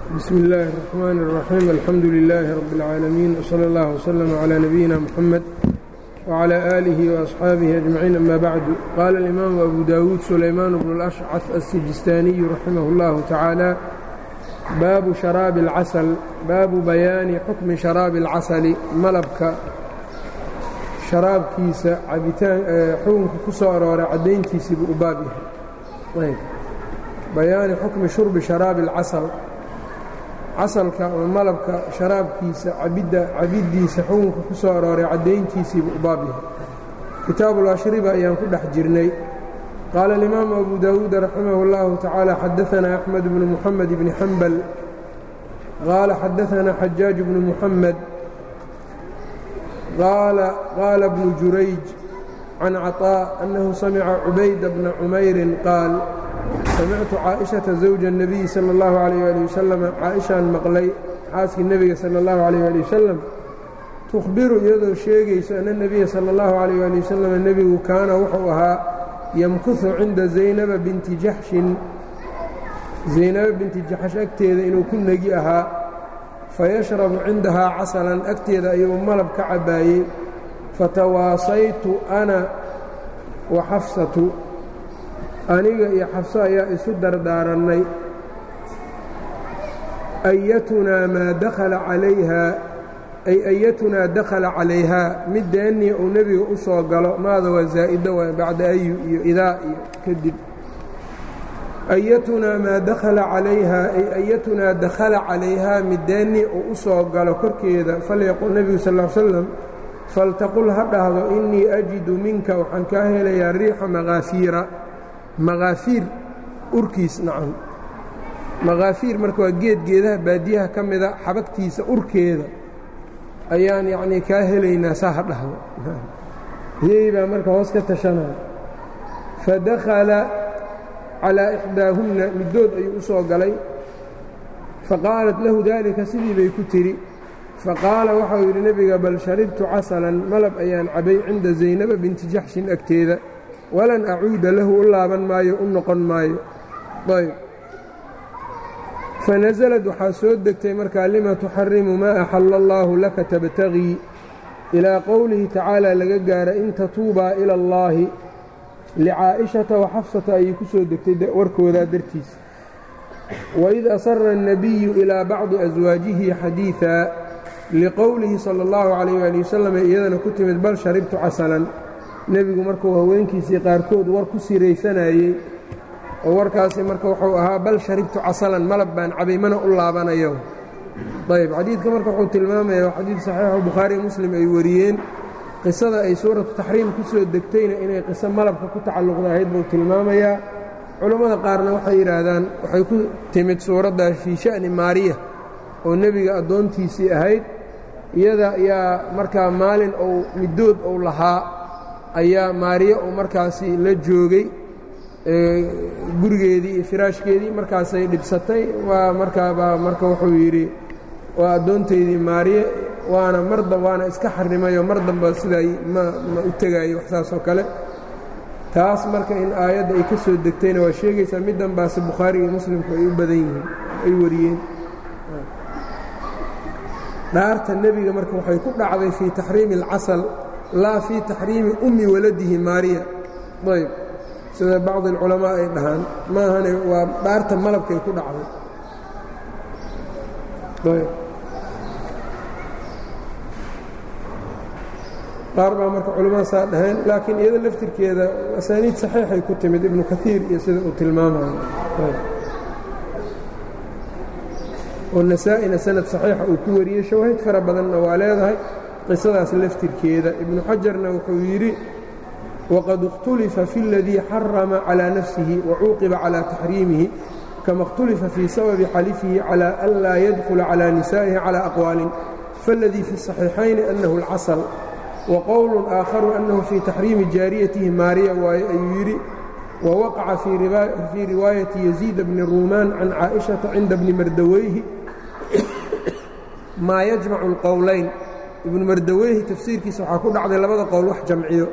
bsmi اllaahi الرaxmaan الraxiim alxamdu lilaahi rab اlcaalamiin wslى اllah wslm clى nabiyina mxamed wclى aalihi وaصxaabihi ajmaciin ama bacdu qaala اlimaamu abu dawuud sulaymaan bnu اlashcaf aلsijistaaniyu raximah اllahu tacaala baabu sharaabi اlcasal baabu bayaani xukmi sharaabi اlcasali malabka sharaabkiisa cabitaan xukunka ku soo arooray caddayntiisii buu u baab yahay bayaani xukmi shurbi sharaabi اlcasal casalka ama malabka sharaabkiisa cabidda cabiddiisa xukunka ku soo arooray caddayntiisii buu u baab yahay kitaabuulashriba ayaan ku dhex jirnay qaala alimaamu abu dawuud raximah اllahu tacaala xadaanaa axmed bnu muxamed bni xambal qaala xadaanaa xajaaj bnu muxamed qaala bnu jurayj can caطاء annahu samica cubayda bna cumayrin qaal samictu caaئiشhaةa zawja الnabiyi salى اllahu عalيyه ali wasalam caaئishaan maqlay xaaskii nebiga salى اllahu عalيyه ali wasalam tukhbiru iyadoo sheegayso ana الnebiya salى اllahu عalيyه ali wasalam nebigu kaana wuxuu ahaa yamkuhu cinda zaynaba binti jaxshin zaynaba binti jaxsh agteeda inuu ku negi ahaa fayashrabu cindahaa casalan agteeda ayuu malab ka cabbaayey fatawaasaytu ana wa xafsatu aniga iyo xafso ayaa isu dardaarannay ayatunaa maa dakhala calayhaa ay ayatunaa dakhala calayhaa middeennii uu nebiga u soo galo maada waa zaa'ida waa bacda ayu iyo idaa iyo kadib ayatunaa maa dakhala calayhaa ay ayatunaa dakhala calayhaa middeennii uu u soo galo korkeeda falyaqul nebigu sal ll slam faltaqul ha dhahdo innii ajidu minka waxaan kaa helayaa riixa makaafiira makaafiir urkiis nacam makaafiir marka waa geed geedaha baadiyaha ka mida xabagtiisa urkeeda ayaan yacnii kaa helaynaa saa ha dhahdo iyagii baa marka hoos ka tashanaya fadakhala calaa ixdaahunna middood ayuu u soo galay faqaalat lahu daalika sidii bay ku tidhi faqaala waxau yidhi nebiga bal sharibtu casalan malab ayaan cabay cinda zaynaba binti jaxshin agteeda walan acuuda lahu u laaban maayo u noqon maayo ayb fanasalad waxaa soo degtay markaa lima tuxarimu maa axalla allaahu laka tabtagii ilaa qowlihi tacaala laga gaara in tatuubaa ila allaahi licaa'ishata wa xafsata ayay ku soo degtay warkoodaa dartiisa waid asara الnabiyu ilaa bacdi aswaajihi xadiiثa liqowlihi salى اllahu calayh ali wasalam iyadana ku timid bal sharibtu casalan nebigu markuu haweenkiisii qaarkood war ku siraysanayey oo warkaasi marka wuxuu ahaa bal sharibtu casalan malab baan cabay mana u laabanayo ayb xadiidka marka wuxuu tilmaamaya waa xadiid saxiixo bukhaariy muslim ay wariyeen qisada ay suuratu taxriim ku soo degtayna inay qiso malabka ku tacalluqda ahayd buu tilmaamayaa culammada qaarna waxay yidhaahdaan waxay ku timid suuraddaa fii sha'ni maariya oo nebiga addoontiisii ahayd iyada ayaa markaa maalin ou middood ou lahaa ayaa maariya uu markaasi la joogay gurigeedii iyo firaashkeedii markaasay dhibsatay waa markaabaa marka wuxuu yidhi waa addoontaydii maariye waana marda waana iska xarimayoo mar damba siday ma ma u tegaayo wax saas oo kale taas marka in aayadda ay ka soo degtayna waa sheegaysaa mid danbaase bukhaari iyo muslimku ay u badan yihiin ay wariyeen dhaarta nebiga marka waxay ku dhacday fii taxriimi اlcasal laa fii taxriimi ummi waladihi maariya ayb sida bacdi alculamaa ay dhahaan maahane waa dhaarta malabkay ku dhacday ayb qaar baa marka culamada saa dhaheen laakiin iyada laftirkeeda asaaniid saxiixay ku timid ibnu kaiir iyo sida uu tilmaamayo oo nasaa-ina sanad saxiixa uu ku wariyey shawaahid fara badanna waa leedahay qisadaas laftirkeeda ibnu xajarna wuxuu yidhi waqad اkhtulifa fi اladii xarama calىa nafsihi wacuuqiba calىa taxriimihi kama اkhtulifa fii sababi xalifihi calى an laa yadkula calى nisaa'ihi calى aqwaalin faاladii fi الصaxiixayni annahu اlcasl wqowl aakharu annahu fii taxriimi jaariyatihi maariya waaye ayuu yidhi wawaqaca fii riwaayati yaziid bni ruumaan can caaئiشhaةa cinda bni mardaweyhi maa yajmacu اlqowlayn ibnu mardaweyhi tafsiirkiisa waxaa ku dhacday labada qowl wax jamciyo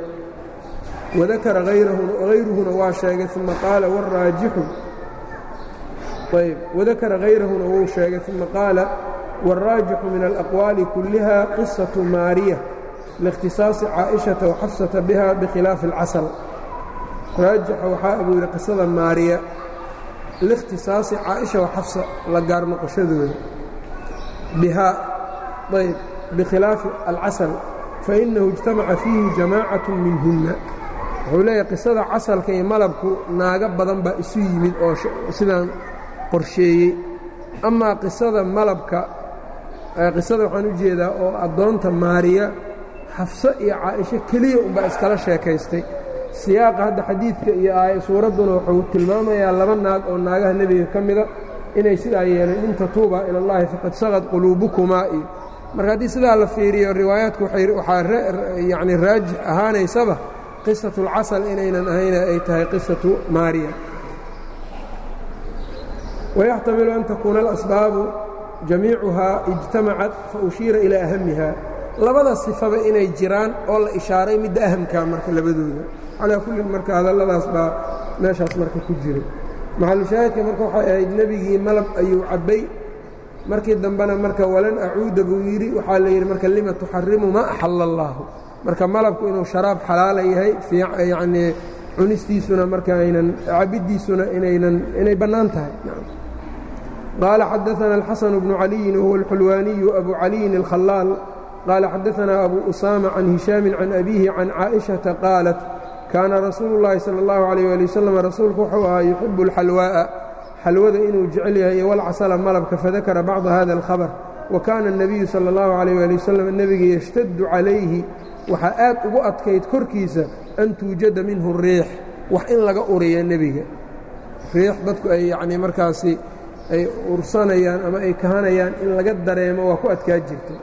wadakara hayruhuna waa sheegay uma qaala wاraajixu ayb wadakara hayrahuna wuu sheegay uma qaala wاlraajixu min alaqwaali kulliha qisaةu maariya liاkhtisaasi caaئiشhaةa waxafsata biha bikhilaafi اlcasl raajixa waxaa abuu yidhi qisada maariya liikhtisaasi caaئiشha waxafsa la gaar noqoshadooda bihaa ayb bikhilaafi alcasl fainahu اجtamaca fiihi jamaacaة minhunna wuxuu leeyahay qisada casalka iyo malabku naago badan baa isu yimid oo sidaan qorsheeyey amaa qisada malabka qisada waxaan u jeedaa oo addoonta maariya xafso iyo caaisho keliya unbaa iskala sheekaystay siyaaqa hadda xadiidka iyo aaya suuradduna wuxuu tilmaamayaa laba naag oo naagaha nebiga ka mida inay sidaa yeeleen in tatuuba ila اllahi faqad sagad quluubukumaa iyo marka haddii sidaa la fiiriyo riwaayaadku waxaa yacni raajix ahaanaysaba qisatu اlcasal inaynan ahayna ay tahay qisatu maariya wayaxtamilu an takuuna alasbaabu jamiicuhaa ijtamacat fa ushiira ilaa ahamiha labada sifaba inay jiraan oo la ishaaray midda ahamkaa marka labadooda calaa kullin marka hadalladaas baa meeshaas marka ku jiray maxalushaahidka marka waxay ahayd nebigii malab ayuu cabbay markii dambena marka walan acuuda buu yidhi waxaa la yidhi marka lima tuxarimu maa axalla allaahu marka malabku inuu sharaab xalaala yahay yacnii cunistiisuna marka aynan cabiddiisuna inaynan inay bannaan tahay qaala xadaثana alxasan bnu caliyin wahuwa alxulwaaniyu abu caliyin alkhalaal qaala xadaثana abu usaama can hishaami can abiihi can caaئiشhaةa qaalat kaana rasuulu اllahi salى اllahu عalيh ali wasalam rasuulku wuxuu ahaa yuxibu اlxalwaaءa xalwada inuu jecel yahay iyo walcasala malabka fadakara bacda hada اlkhabr wa kaana الnabiyu salى اllahu عalيh ali wasalam nebiga yashtadu calayhi waxaa aad ugu adkayd korkiisa an tuujada minhu riix wax in laga uriya nebiga riix dadku ay yacnii markaasi ay ursanayaan ama ay kahanayaan in laga dareemo waa ku adkaa jirtay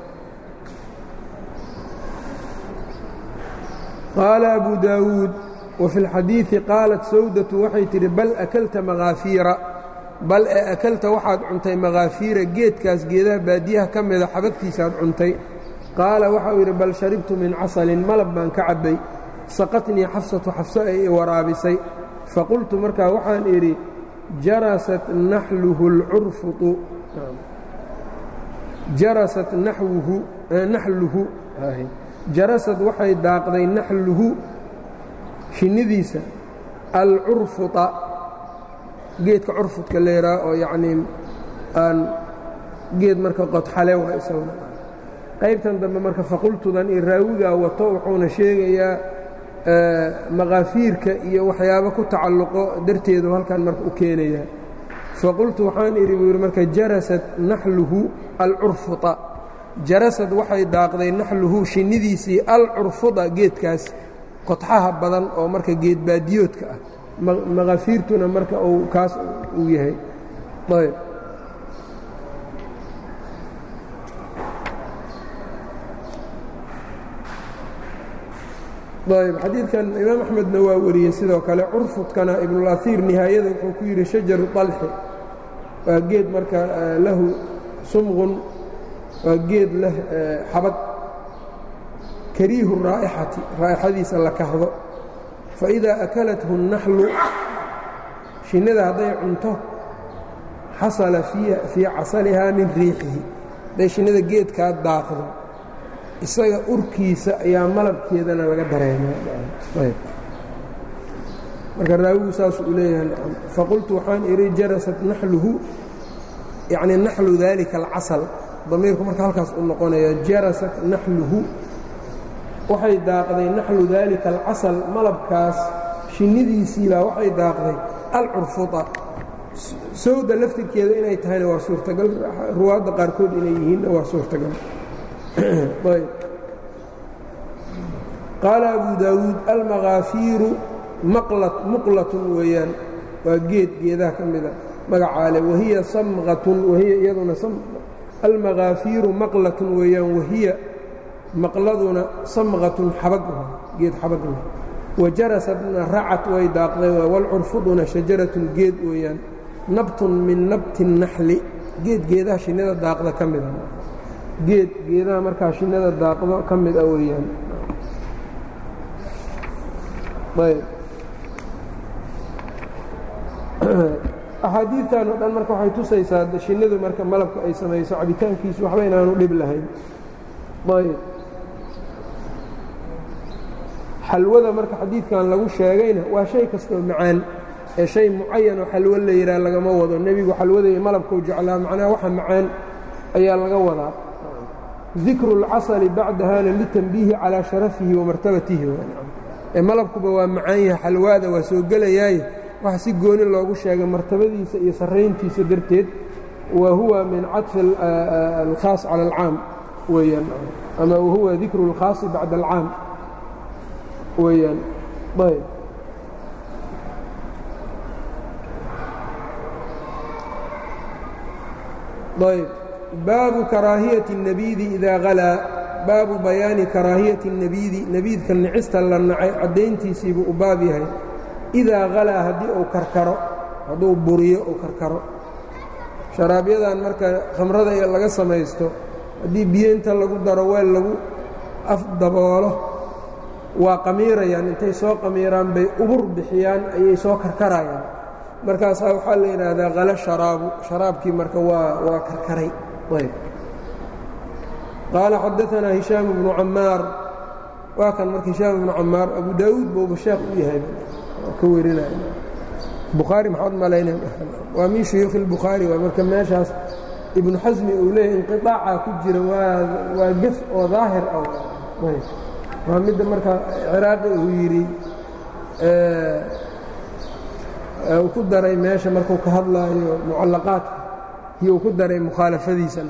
qaala abu daawuud wa fi اlxadiiثi qaalat sawdatu waxay tidhi bal akalta makaafiira bal ee akalta waxaad cuntay makaafiira geedkaas geedaha baadiyaha ka mida xabagtiisaaad cuntay qaala waxau yidhi bal sharibtu min casalin malab baan ka cabbay saqatnii xafsatu xafso ay i waraabisay faqultu markaa waxaan idhi jarasat naxluhu اlcurfutu jarasat naxwuhu naxluhu jarasad waxay daaqday naxluhu shinnidiisa alcurfuta geedka curfudka leeraa oo yacnii aan geed marka qodxale waa isaguna qaybtan dambe marka faqultudan iyo raawigaa wato wuxuuna sheegayaa makaafiirka iyo waxyaabo ku tacalluqo darteedu halkan marka u keenayaa faqultu waxaan idhi buu yidhi marka jarasad naxluhu alcurfuta jarasad waxay daaqday naxluhu shinnidiisii alcurfuda geedkaas qodxaha badan oo marka geed baadiyoodka ah makaafiirtuna marka uu kaas uu yahay ayb ayb xadiidkan imaam axmedna waa wariyey sidoo kale curfudkana ibnulaiir nihaayada wuxuu ku yidhi shajaru طalxi waa geed marka lahu sumqun waa geed leh xabad kariihu raa'ixati raa'ixadiisa la kahdo faidaa akalathu الnaxlu shinnida hadday cunto xasala fii casalihaa min riixihi hadday shinnida geedkaa daaqdo isaga urkiisa ayaa malabkeedana laga dareemarka raawigu saasuu u leeyahay faqultu waxaan idhi jarasat naxluhu yacni naxlu daalika alcasal damiirku marka halkaas u noqonaya jarasat naxluhu waxay daaqday naxlu daalika alcasal malabkaas shinnidiisiibaa waxay daaqday alcurfuda sawda laftirkeeda inay tahayna waa suurtagal ruwaadda qaarkood inay yihiinna waa suurtagal qaala abu daawuud almakaafiiru muqlatun weeyaan waa geed geedaha ka mida magacaale wahiya samqatun wahiya iyaduna almakaafiiru maqlatun weeyaan wahiya maqladuna samqatun xabag geed xabag leh wajarasadna racat way daaqday walcurfuduna shajaratun geed weeyaan nabtun min nabti naxli geed geedaha shinnida daaqda ka mida geed geedaha markaa shinnada daaqdo ka mid a weeyaan ayb axaadiidtan oo dhan marka waxay tusaysaa shinnidu marka malabka ay samayso cabitaankiisu waxba inaanu dhib lahayn ayb xalwada marka xadiidkan lagu sheegayna waa shay kastoo macaan ee shay mucayan oo xalwo la yidhaha lagama wado nebigu xalwada iyo malabkau jeclaa macnaha waxa macaan ayaa laga wadaa dikru اlcasali bacdahana litanbiihi calaa sharafihi wa martabatihi ee malabkuba waa macaan yahay xalwaada waa soo gelayaaye waxa si gooni loogu sheegay martabadiisa iyo sarrayntiisa darteed wa huwa min caطfi alkhaas cala alcaam weeyaan ama wahuwa dikru اlkhaasi bacda alcaam weeyaan ayb ayb baabu karaahiyati الnabiidi idaa halaa baabu bayaani karaahiyati الnabiidi nebiidka nicista la nacay caddayntiisiibuu u baab yahay idaa halaa haddii uu karkaro hadduu buriyo uu karkaro sharaabyadaan marka khamrada ee laga samaysto haddii biyo inta lagu daro weel lagu afdaboolo waa qamiirayaan intay soo qamiiraan bay ubur bixiyaan ayay soo karkarayaan markaasaa waxaa la yidhaahdaa halo sharaabu sharaabkii marka waa waa karkaray ayb qaala xadaanaa hishaam bnu cammaar waa kan marka hishaam ibnu cammaar abu daawuud bouba sheekh u yahay ka werinaya bukhaari maxaad malaynay waa min shuyuukhi اlbukhaari waa marka meeshaas ibnu xasmi uu leeyahy inqiطaaca ku jira waa waa gef oo daahir ah waa midda marka ciraaqi uu yidhi uu ku daray meesha markuu ka hadlaayo mucallaqaadka iyo uu ku daray mukhaalafadiisa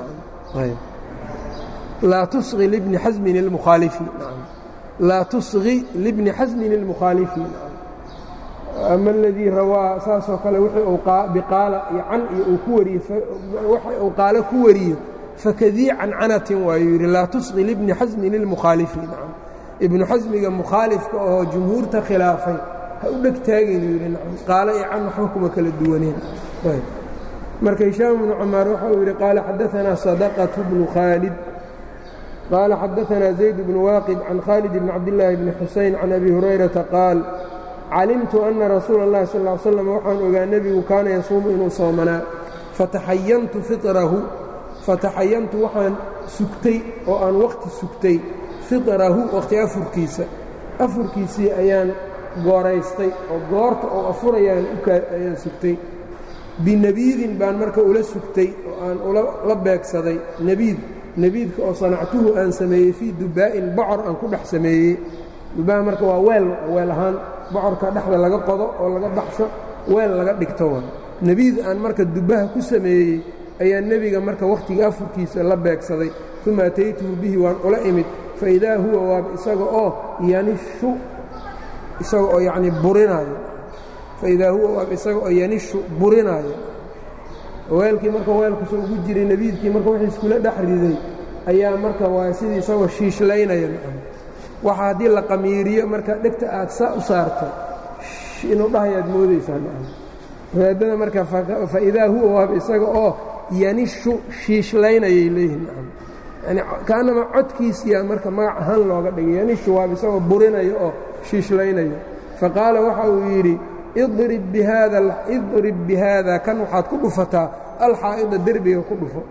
laa tusqi libni xasmin اlmukhaalifi laa tusqi libni xasmin اlmukhaalifi ama اladii rawaa saasoo kale wixii biqaala iyo can iyo uu ku wariyo waxa uu qaalo ku wariyo fakadii cancanatin waayuu yidhi laa tusqi libni xasmin اlmukhaalifi ibnu xasmiga mukhaalifka oo jumhuurta khilaafay ha u dheg taagaynu yidhi qaalo iyo can waxba kuma kala duwaneen marka hishaam bnu camaar waxa uu yidhi qaala xadaanaa sadaqatu bnu khaalid qaala xadaanaa zayd bnu waaqid can khaalid bni cabdillaahi bni xusayn can abi hurayrata qaal calimtu anna rasuula اllahi sal ly slam waxaan ogaa nebigu kaana yasuumu inuu soomanaa fataxayantu fiطrahu fataxayantu waxaan sugtay oo aan wakhti sugtay fiطrahu wakhti afurkiisa afurkiisii ayaan gooraystay oo goorta oo afurayaan ayaan sugtay binabiidin baan marka ula sugtay oo aan la beegsaday nebiid nebiidka oo sanactuhu aan sameeyey fii dubaa'in bocor aan ku dhex sameeyey dubaa marka waa weel weel ahaan bocorka dhexda laga qodo oo laga baxsho weel laga dhigto wa nebiid aan marka dubaha ku sameeyey ayaa nebiga marka wakhtiga afurkiisa la beegsaday uma ataytuhu bihi waan ula imid faidaa huwa waaba isaga oo yanishu isaga oo yacnii burinaayo faidaa huwa waaba isaga oo yanishu burinaayo weelkii marka weelkusa ugu jiray nebiidkii marka wixii iskula dhex riday ayaa marka waa sidii isagoo shiishlaynaya waxa haddii la qamiiriyo marka dhegta aad saa u saarto inuu dhahayaad moodaysaa raadada marka faidaa huwa waaba isaga oo yanishu shiishlaynayay leeyihin yani kaanama codkiisiyaa marka magac ahaan looga dhigay yanishu waaba isagoo burinayo oo shiishlaynaya faqaala waxa uu yidhi idrib bi haada kan waxaad ku dhufataa alxaa'ida derbiga ku dhufo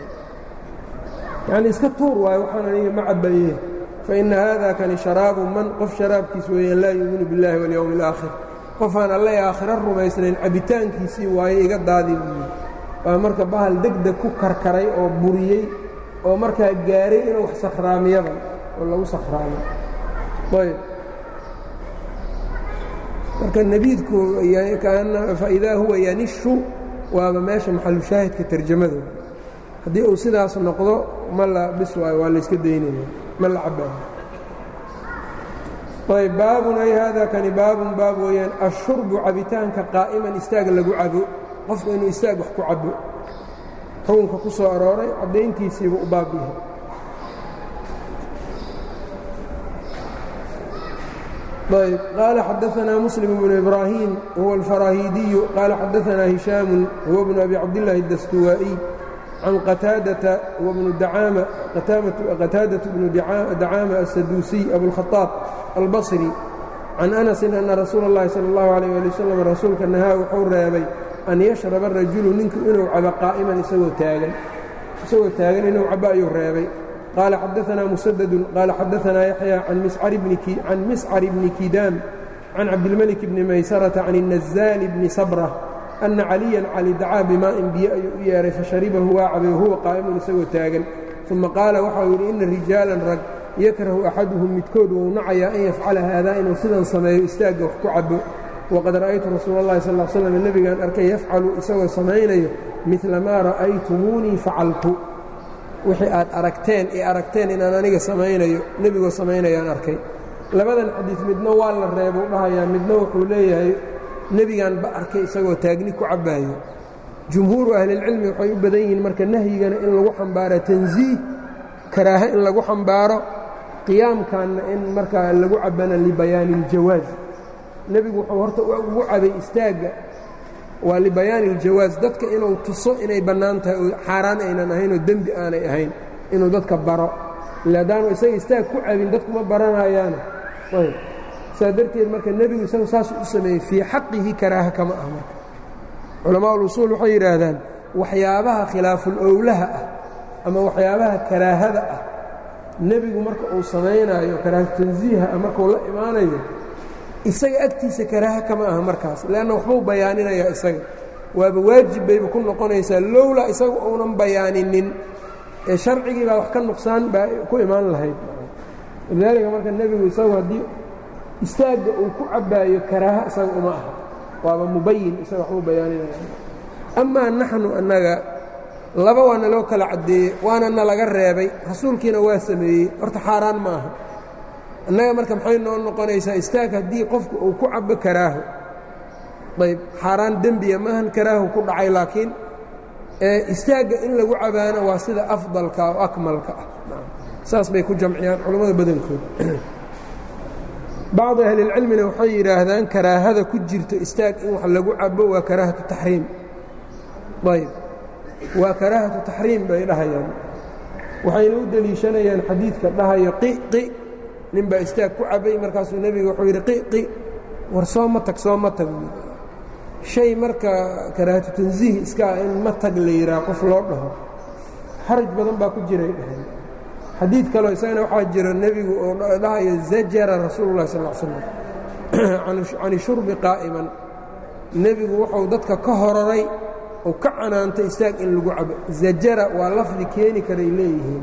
yani iska tuur waayo waxaan aniga ma cabaye faina haada kani sharaabu man qof sharaabkiis weeyaan laa yuuminu biاllahi waاlyowmi اlaakhir qofaan alla aakhira rumaysnayn cabitaankiisii waaye iga daadi buu yidhi waa marka bahal degdeg ku karkaray oo buriyey oo markaa gaaray inuu wax sakhraamiyada oo lagu sakhraamo ayb marka nebiidku faidaa huwa yanishu waaba meesha maxalushaahidka tarjamada haddii uu sidaas noqdo ma la bis waayo waa layska daynaya ma la cabaayo ayb baabun ay haada kani baabun baab weeyaan ashurbu cabitaanka qaa'iman istaag lagu cabo qofka inuu istaag wax ku cabo xukunka ku soo arooray caddayntiisiiba u baab yahay ayb qaala xadaanaa muslim bnu ibraahim huwa alfaraahiidiyu qaala xadaanaa hishaamu huwa bnu abi cabdillaahi اdastuwaa'iy can qataadata huwa bnu dacaama qataadaة bnu dacaama aلsaduusiy abulkhaaab albasri can anasin ana rasuula اllahi salى اllahu alيyh ali wasalam rasuulka nahaa wuxuu reebay an yashraba rajulu ninku inuu cabo qaa'iman isagoo taagan isagoo taagan inuu cabo ayuu reebay qaala xadaanaa musadadun qaala xadaanaa yaxya can miscar bni kidaam can cabdilmelik bni maysarata can الnazaali bni sabra ana caliyan cali dacaa bimaa'in biyo ayuu u yeehay fasharibahu waa cabay wahuwa qaa'imun isagoo taagan uma qaala waxau yidhi ina rijaalan rag yakrahu axaduhum midkood wou nacayaa an yafcala haadaa inuu sidan sameeyo istaagga wax ku cabo waqad ra'aytu rasuula اllahi sal slam nebigaan arkay yafcalu isagoo samaynayo midla maa ra'aytumuunii facaltu wixii aad aragteen ee aragteen inaan aniga samaynayo nebigoo samaynayaan arkay labadan xadiid midna waa la reebuu dhahayaa midna wuxuu leeyahay nebigaan ba arkay isagoo taagni ku cabbaayo jumhuuru ahlilcilmi waxay u badan yihiin marka nahyigana in lagu xambaaro tansiih karaahe in lagu xambaaro qiyaamkanna in markaa lagu cabbana libayaani iljawaaz nebigu wuxuu horta ugu cabay istaagga waa libayaani iljawaaz dadka inuu tuso inay bannaan tahay oo xaaraan aynan ahayn oo dembi aanay ahayn inuu dadka baro ila haddaanu isaga istaag ku cabin dadkuma baranayaana ayb saa darteed marka nebigu isagu saasuu u sameeyey fii xaqihi karaaha kama ah marka culamaa ulusuul waxay yidhaahdaan waxyaabaha khilaaful owlaha ah ama waxyaabaha karaahada ah nebigu marka uu samaynaayo karaaha tansiiha ah markuu la imaanayo isaga agtiisa karaaha kama aha markaas leanna waxbuu bayaaninayaa isaga waaba waajib bayba ku noqonaysaa lowlaa isagu uunan bayaaninin ee sharcigii baa wax ka nuqsaan baa ku imaan lahayd walidaalika marka nebigu isagu haddii istaagga uu ku cabbaayo karaaha isaga uma aha waaba mubayin isaga waxbuu bayaaninaya amaa naxnu annaga laba waana loo kala caddeeyey waana na laga reebay rasuulkiina waa sameeyey horta xaaraan ma aha annaga marka maxay noo noqonaysaa istaag haddii qofku uu ku cabbo karaaho ayb xaaraan dembiya maahan karaahu ku dhacay laakiin istaagga in lagu cabaano waa sida afdalka oo akmalka ah saas bay ku jamciyaan culammada badankood bacdi ahlilcilmina waxay yidhaahdaan karaahada ku jirto istaag in wax lagu cabo waa karaahatu taxriim ayb waa karaahatu taxriim bay dhahayaan waxayna u deliishanayaan xadiidka dhahayo qiqi nin baa istaag ku cabay markaasuu nebiga wuxuu yidhi qiqi war soo ma tag soo ma tag shay marka karaahatu tansiih iskaa in ma tag la yidhaha qof loo dhaho xaraj badan baa ku jiray dhaheen xadiid kaleo isagana waxaa jira nebigu oo dhahayo zajara rasuulu llahi sal slam cani shurbi qaa'iman nebigu wuxuu dadka ka hororay oo ka canaantay istaag in lagu cabo zajara waa lafdi keeni karay leeyihiin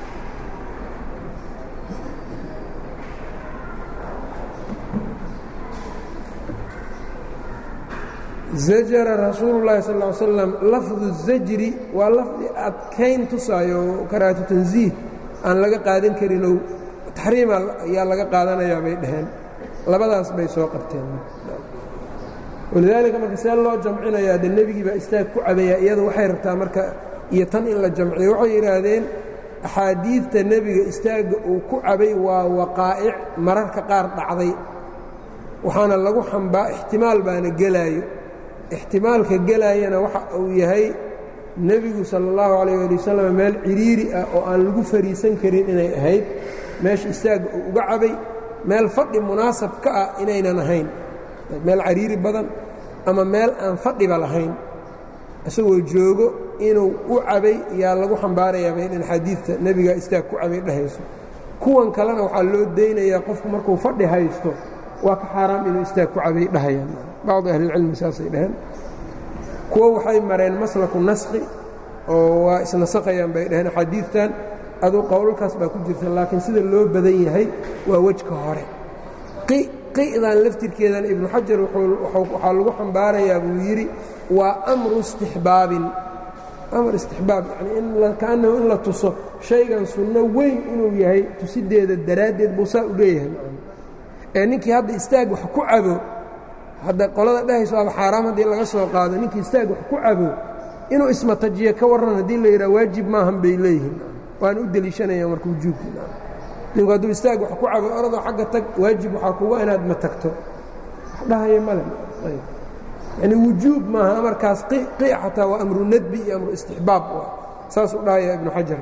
zajara rasuulu llahi sal ly slam lafdu zajri waa lafdi adkayn tusaayo oo karaahatu tansiih aan laga qaadan karinoo taxriima ayaa laga qaadanayaa bay dhaheen labadaas bay soo qabteen walidaalika marka see loo jamcinayaa de nebigii baa istaag ku cabayaa iyada waxay rabtaa marka iyo tan in la jamciyo waxay yidhaahdeen axaadiidta nebiga istaagga uu ku cabay waa waqaa'ic mararka qaar dhacday waxaana lagu xambaa ixtimaal baana gelaayo ixtimaalka gelaayana waxa uu yahay nebigu sala allahu calayh ali wasalam meel cidhiiri ah oo aan lagu fariisan karin inay ahayd meesha istaagga uu uga cabay meel fadhi munaasab ka ah inaynan ahayn meel cariiri badan ama meel aan fadhiba lahayn isagoo joogo inuu u cabay yaa lagu xambaarayaaba in xadiidta nebiga istaag ku cabay dhehayso kuwan kalena waxaa loo daynayaa qofku markuu fadhi haysto waa ka xaaraam inuu istaag ku cabay dhahayaan bacdi ahlilcilmi saasay dhaheen kuwo waxay mareen maslaku naskhi oo waa isnasakayaan bay dhaheen axaadiidtan aduu qowlalkaas baa ku jirta laakiin sida loo badan yahay waa wejka hore qi'dan laftirkeedan ibnu xajar waxaa lagu xambaarayaa buu yidhi waa amru istixbaabin amar istixbaab yani kaannahu in la tuso shaygan sunno weyn inuu yahay tusideeda daraaddeed buu saa u leeyahay ee ninkii hadda istaag wax ku cabo hadda qolada dhehayso aba xaaraam haddii laga soo qaado ninkii istaag wax ku cabo inuu ismatajiyo ka warran haddii la yidhaha waajib maahan bay leeyihiin waana u deliishanayaan marka wujuubkii ninku hadduu istaag wax ku cabo oradoo xagga tag waajib waxaa kuga inaad ma tagto wax dhahaya male yani wujuub maaha amarkaas qic xataa waa amru nadbi iyo amru istixbaab saasuu dhahaya ibnu xajar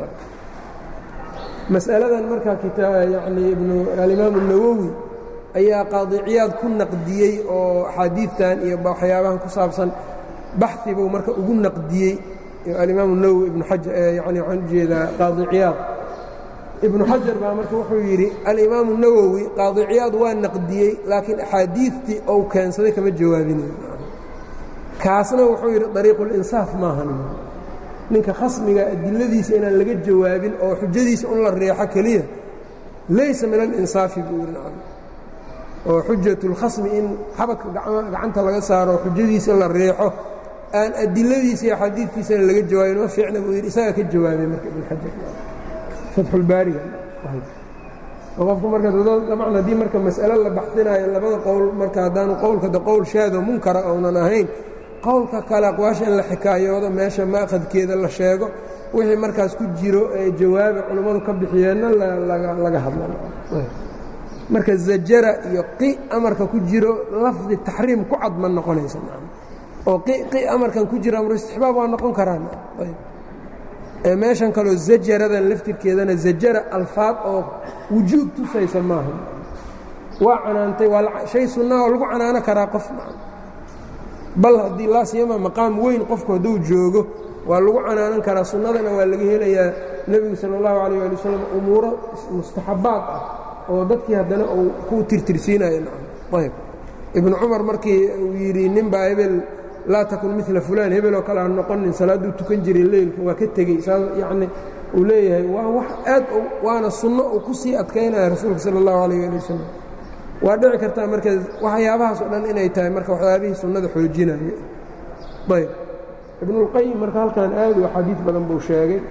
mas'aladan marka yani ibnu alimaam الnawowi ayaa qaadiciyaad ku naqdiyey oo axaadiidtan iyo waxyaabahan ku saabsan baxi buu marka ugu naqdiyey alimaamu nawowi ibnu xajar yani waxaan ujeedaa qaadi ciyaad ibnu xajar baa marka wuxuu yidhi alimaamu nawowi qaadi ciyaad waa naqdiyey laakiin axaadiidtii ou keensaday kama jawaabinayo kaasna wuxuu yidhi dariiqulinsaaf maahan ninka khasmiga adiladiisa inaan laga jawaabin oo xujadiisa un la reexo keliya laysa min alinsaafi buu yidhi nacam oo xujat اlkhasmi in xabadka gacanta laga saaro xujadiisa la reexo aan adiladiisa iyo xadiidkiisana laga jawaabin ma fiicna buu yidhi isagaa ka jawaabay marka ibn xajar fatxulbaariga oo qofku marka dabcan haddii marka mas'alo la baxsinaayo labada qowl marka haddaanu qowlka de qowl shaado munkara ounan ahayn qowlka kale aqwaasha in la xikaayoodo meesha maaqadkeeda la sheego wixii markaas ku jiro ee jawaabi culummadu ka bixiyeenna laga hadla marka zajara iyo qi amarka ku jiro lafdi taxriim ku cad ma noqonaysa oo qi amarkan ku jiro amru istixbaab waa noqon karaan ee meeshan kaleo zajaradan laftirkeedana zajara alfaad oo wujuub tusaysa maaha waa canaantay waa shay sunnaa oo lagu canaano karaa qof bal haddii laa siyama maqaam weyn qofku hadduu joogo waa lagu canaanan karaa sunnadana waa laga helayaa nebigu sala allahu calayh ali wasalam umuuro mustaxabbaad ah oo dadkii haddana uu ku tirtirsiinayo ayb ibnu cumar markii uu yidhi ninbaa hebel laa takun mila fulaan hebel oo kale ha noqonin salaadduu tukan jiray leylka waa ka tegey saas yacni uu leeyahay waa wax aad waana sunno uu ku sii adkaynaya rasuulka sala allahu calayh ali wasalam waa dhici kartaa marka waxyaabahaas oo dhan inay tahay marka waxyaabihii sunnada xoojinaya ayb ibnulqayim marka halkan aad u axaadiid badan buu sheegay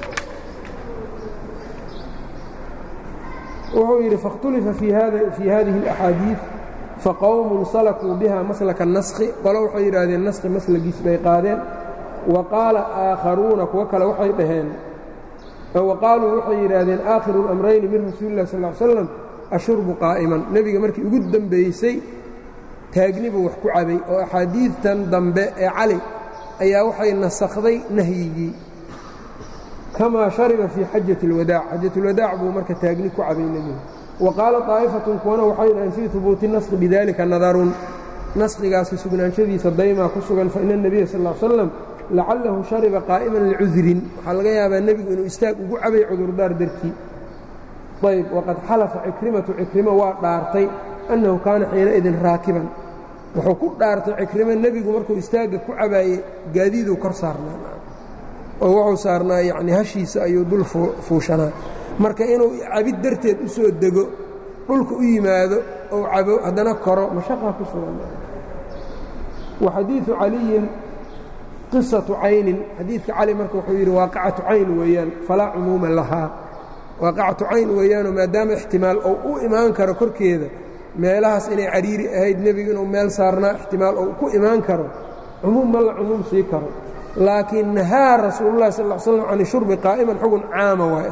wuxuu yidhi faاkhtulifa fii hadihi اlaxaadiiث faqowmun salakuu biha maslaka naskhi qolo waxay yidhaahdeen naskhi maslagiis bay qaadeen wa qaala aakharuuna kuwo kale waxay dhaheen wa qaaluu waxay yidhaahdeen aakhiru اlamrayni min rasuuli اlah sal slam ashurbu qaa'iman nebiga markii ugu dembaysay taagni buu wax ku cabay oo axaadiidtan dambe ee cali ayaa waxay nasakhday nahyigii kamaa shariba fii xajati اlwadaac xajat اlwadaac buu marka taagni ku cabay nebiga wa qaala طaa'ifatun kuwana waxay dhaheen fii hubuuti naskhi bidalika nadarun naskhigaasi sugnaanshadiisa daymaa ku sugan faina الnebiya sal ا slam lacalahu shariba qaa'iman licudrin waxaa laga yaabaa nebigu inuu istaag ugu cabay cudurdaar dartii ayb waqad xalafa cikrimatu cikrimo waa dhaartay annahu kaana xiinaidin raakiban wuxuu ku dhaartay cikrimo nebigu markuu istaagga ku cabaayey gaadiiduu kor saarnaa oo wuxuu saarnaa yacni hashiisa ayuu dul fuushanaa marka inuu cabid darteed u soo dego dhulka u yimaado ou cabo haddana koro mashaqaa ku sugan wa xadiidu caliyin qisatu caynin xadiidka cali marka wuxuu yidhi waaqicatu cayn weeyaan falaa cumuuma lahaa waaqicatu cayn weeyaanoo maadaama ixtimaal ou u imaan karo korkeeda meelahaas inay cariiri ahayd nebigu inuu meel saarnaa ixtimaal ou ku imaan karo cumuum ma la cumuum sii karo laakiin nahaa rasuulullahi sal slam can shurbi qaa'iman xugun caama waay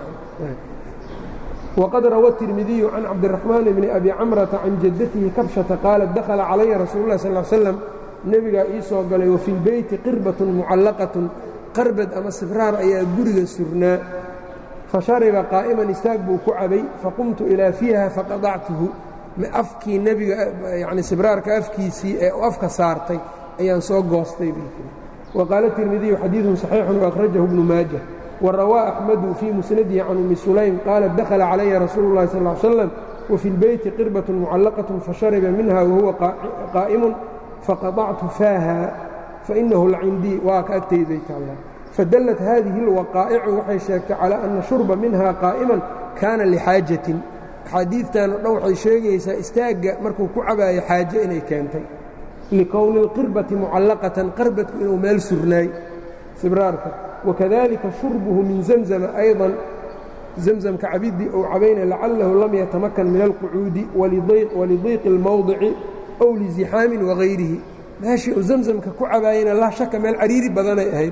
waqad rawa tirmidiyu can cabdiraxmaan bni abi camrata can jaddatihi kabshata qaalat dakhala calaya rasuulu lah sal slam nebigaa ii soo galay wa fi lbeyti qirbatun mucallaqatun qarbad ama sibraar ayaa guriga surnaa fashariba qaa'iman istaag buu ku cabay faqumtu ilaa fiiha faqadactuhu afkii nebiga yani sibraarka afkiisii ee u afka saartay ayaan soo goostay waqaala tirmidiyu xadiidun saxiixun waأkhrajahu ibnu maajah warawaa axmadu fii musnadihi can ummi sulaym qaalat dakhala calaya rasuulu اllahi sal ly slam wafi lbeyti qirbaة mucallaqaة fashariba minha wahuwa qaa'imun faqadactu faaha fainahu lacindii waa ka agtayday taala fadallat hadihi اlwaqaa'icu waxay sheegtay calى ana shurba minha qaa'iman kaana lixaajatin axaadiidtan o dhan waxay sheegaysaa istaagga markuu ku cabaayo xaaje inay keentay likowni اlqirbati mucallaqatan qarbadku inuu meel surnaay sibraarka wakadalika shurbuhu min zamzama ayضa zamzamka cabidii ou cabayna lacalahu lam yatamakan min alqucuudi walidiiqi اlmowdici ow lizixaamin wagayrihi meeshii uu zamzamka ku cabaayena laa shaka meel cariiri badanay ahayd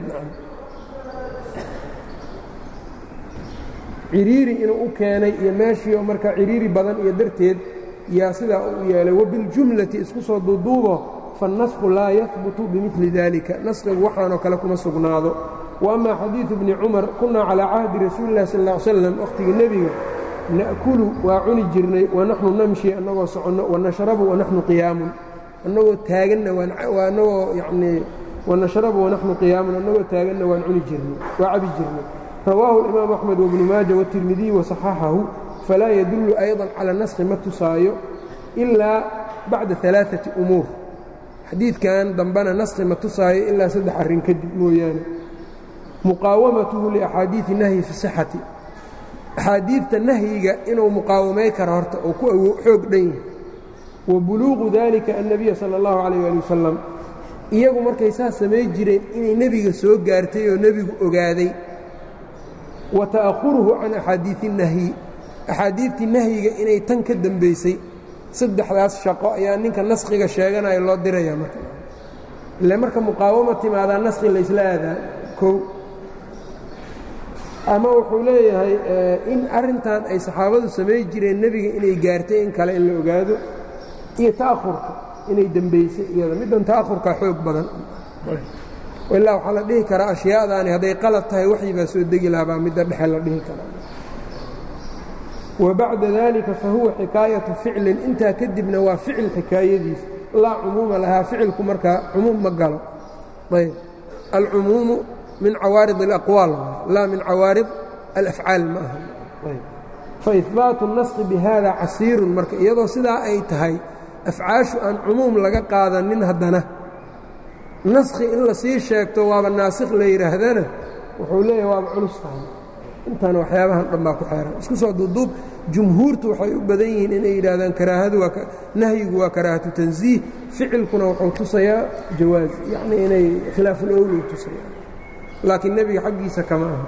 ciriiri inuu u keenay iyo meeshii oo markaa ciriiri badan iyo darteed yaa sidaa u yeelay wabiاljumlati isku soo duuduubo faالnasku laa yahbutu bimili dalika naskigu waxaanoo kale kuma sugnaado وأma xadiiثu bni cumar kunaa calىa cahdi rasuuli اlah sal اه slam wakhtigii nebiga na'kulu waa cuni jirnay wanaxnu namshi annagoo soconno wanashrabu wanaxnu qiyaamun annagoo taaganna waa annagoo yanii wanashrabu wanaxnu qiyaamun annagoo taaganna waan cuni jirnay waa cabi jirnay rawaahu اlimaamu axmed wabnu maaja wاtirmidiy waصaxaxahu falaa yadullu ayضa cala naskhi ma tusaayo ilaa bacda alaaثati umuur xadiidkan dambena naskhi ma tusaayo ilaa saddex arrin kadib mooyaane muqaawamatuhu liaxaadiidi nahyi fi sixati axaadiidta nahyiga inuu muqaawamay karo horta oo ku xoog dhan yahay wa buluuqu dalika annabiya sala allahu calayh ali wasalam iyagu markay saas samay jireen inay nebiga soo gaartay oo nebigu ogaaday wa ta'ahuruhu can axaadiidi nahyi axaadiidtii nahyiga inay tan ka dembaysay saddexdaas shaqo ayaa ninka naskhiga sheeganaya loo diraya marka ile marka muqaawama timaadaa naskhi laysla aadaa kow ama wuxuu leeyahay in arrintan ay saxaabadu samay jireen nebiga inay gaartay in kale in la ogaado iyo ta'ahurka inay dembaysay iyada middan ta'ahurkaa xoog badan ilaa waxaa la dhihi karaa ashyaadaani hadday qalad tahay waxyi baa soo degi lahabaa midda dhexe la dhihi karaa wa bacda dalika fa huwa xikaayatu ficlin intaa kadibna waa ficil xikaayadiisa laa cumuuma lahaa ficilku markaa cumuum ma galo ayb alcumuumu min cawaarid اlaqwaal laa min cawaarid alafcaal ma aha faihbaatu اnaski bihada casiirun marka iyadoo sidaa ay tahay afcaashu aan cumuum laga qaadanin haddana naskhi in la sii sheegto waaba naasikh la yidhaahdana wuxuu leeyahay waaba culus tahay intaan waxyaabahan dhan baa ku xeeran isku soo duuduub jumhuurtu waxay u badan yihiin inay yidhaahdaan karaahadu waa nahyigu waa karaahatu tansiih ficilkuna wuxuu tusayaa jawaaz yacnii inay khilaafulowlay tusayaan laakiin nebiga xaggiisa kama aha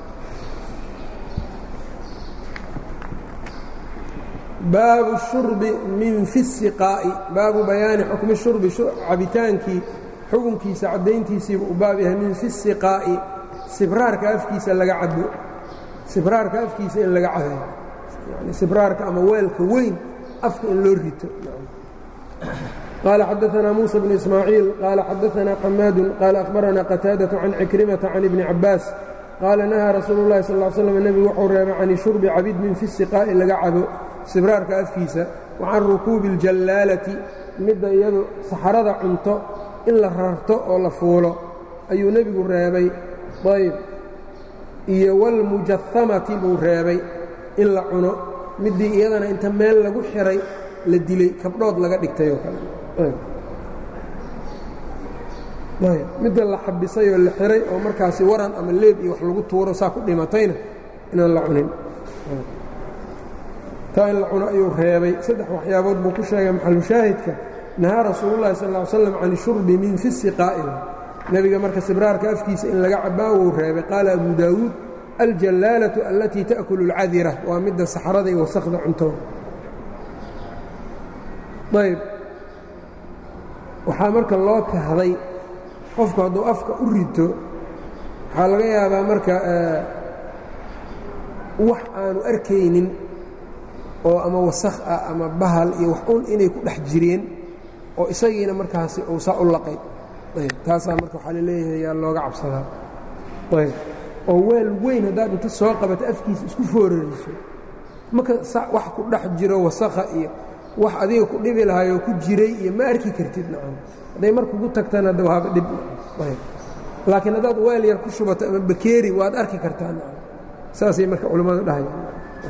baabu shurbi min fi siqaa'i baabu bayaani xukmi shurbi cabitaankii xukunkiisa caddayntiisiiba u baab yahay min fi siqaa'i sibraarka afkiisa laga cabo sibraarka afkiisa in laga cabayo yani sibraarka ama weelka weyn afka in loo rito qaala xadaanaa muuسى bn ismaaciil qaala xadaanaa xamaadu qaala akhbaranaa qataadaة can cikrimata can ibni cabaas qaala nahaa rasuulu اllahi sal ا slm nebigu wuxuu reebay can shurbi cabid min fi siqaa'i laga cabo sibraarka afkiisa wa can rukuubi اljallaalati midda iyadu saxarada cunto in la rarto oo la fuulo ayuu nebigu reebay ayb iyo wاlmujahamati buu reebay in la cuno middii iyadana inta meel lagu xiray la dilay kabdhood laga dhigtay oo kale midda la xabisay oo la xiray oo markaasi waran ama leeb iyo wax lagu tuuro saa ku dhimatayna inaan la cunin taa in la cuno ayuu reebay saddex waxyaabood buu ku sheegay maxalushaahidka nahaa rasuulullahi sal ll slam can shurbi min fi siqaa'i nebiga marka sibraarka afkiisa in laga cabaa wuu reebay qaala abu daawuud aljallaalatu allatii ta'kulu اlcadira waa midda saxrada iyo wasakda cuntoda ayb waxaa marka loo kahday qofku hadduu afka u rito waxaa laga yaabaa marka wax aanu arkaynin oo ama wasakh ah ama bahal iyo wax un inay ku dhex jireen oo isagiina markaasi uu saa u laqay ayb taasaa marka waxaa la leeyahay yaa looga cabsadaa ayb oo weel weyn haddaad inta soo qabato afkiisa isku foorariso marka wax ku dhex jiro wasakha iyo wax adiga ku dhibi lahaayoo ku jiray iyo ma arki kartid nacam hadday mar kugu tagtaan hadda waaba dhib ayb laakiin haddaad weel yar ku shubato ama bakeeri waad arki kartaa nacam saasay marka culimmadu dhahayaan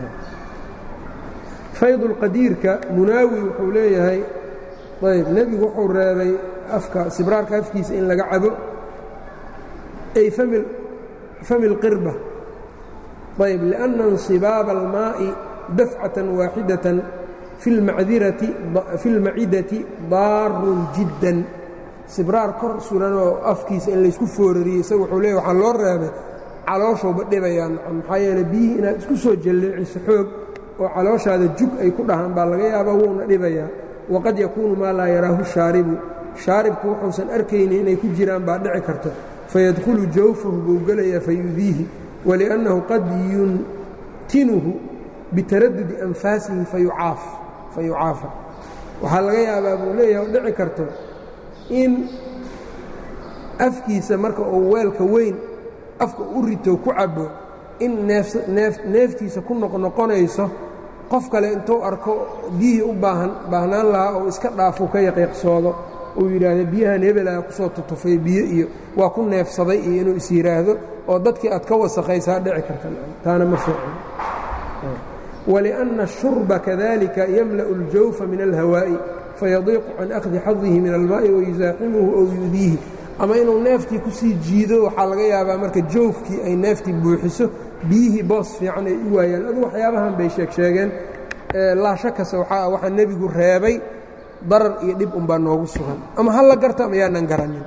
faydulqadiirka munaawi wuxuu leeyahay ayb nebigu wuxuu reebay afka sibraarka afkiisa in laga cabo ay fami اlqirba ayb liأnna inصibaaba almaaءi dafcatan waaxidatan fi اlmacidati daarun jiddan sibraar kor suranoo afkiisa in laysku foorariyey isaga wuxuu leeya waxaa loo reebay calooshouba dhibayaa maxaa yeele biyihii inaad isku soo jalleeciso xoog oo calooshaada jug ay ku dhahaan baa laga yaabaa wuuna dhibayaa waqad yakuunu maa laa yaraahu shaaribu shaaribku wuxuusan arkaynin inay ku jiraan baa dhici karto fayadkhulu jawfahu buu gelayaa fayudiihi waliannahu qad yuntinuhu bitaradudi anfaasihi fayucaafa waxaa laga yaabaa buu leeyahay oo dhici karto in afkiisa marka uu weelka weyn afka u rito ku cabo in neeftiisa ku noqnoqonayso qof kale intuu arko biyihii u baahan baahnaan lahaa oo iska dhaafuu ka yaqiiqsoodo uu yidhaahdo biyahan hebelaa ku soo tutufay biyo iyo waa ku neefsaday iyo inuu is yidhaahdo oo dadkii aad ka wasakhaysaa dhici karta taana ma fiican waliأnna الshurba kadalika yamla'u اljawfa min alhawaa'i fayadiiqu can akhdi xadihi min almaa'i wayusaaximuhu ow yudiihi ama inuu neeftii ku sii jiido waxaa laga yaabaa marka joofkii ay neeftii buuxiso biyihii boos fiican ay u waayaan adu waxyaabahan bay sheeg sheegeen laashakase waxaa waxaa nebigu reebay darar iyo dhib unbaa noogu sugan ama ha la garta ama yaanan garanin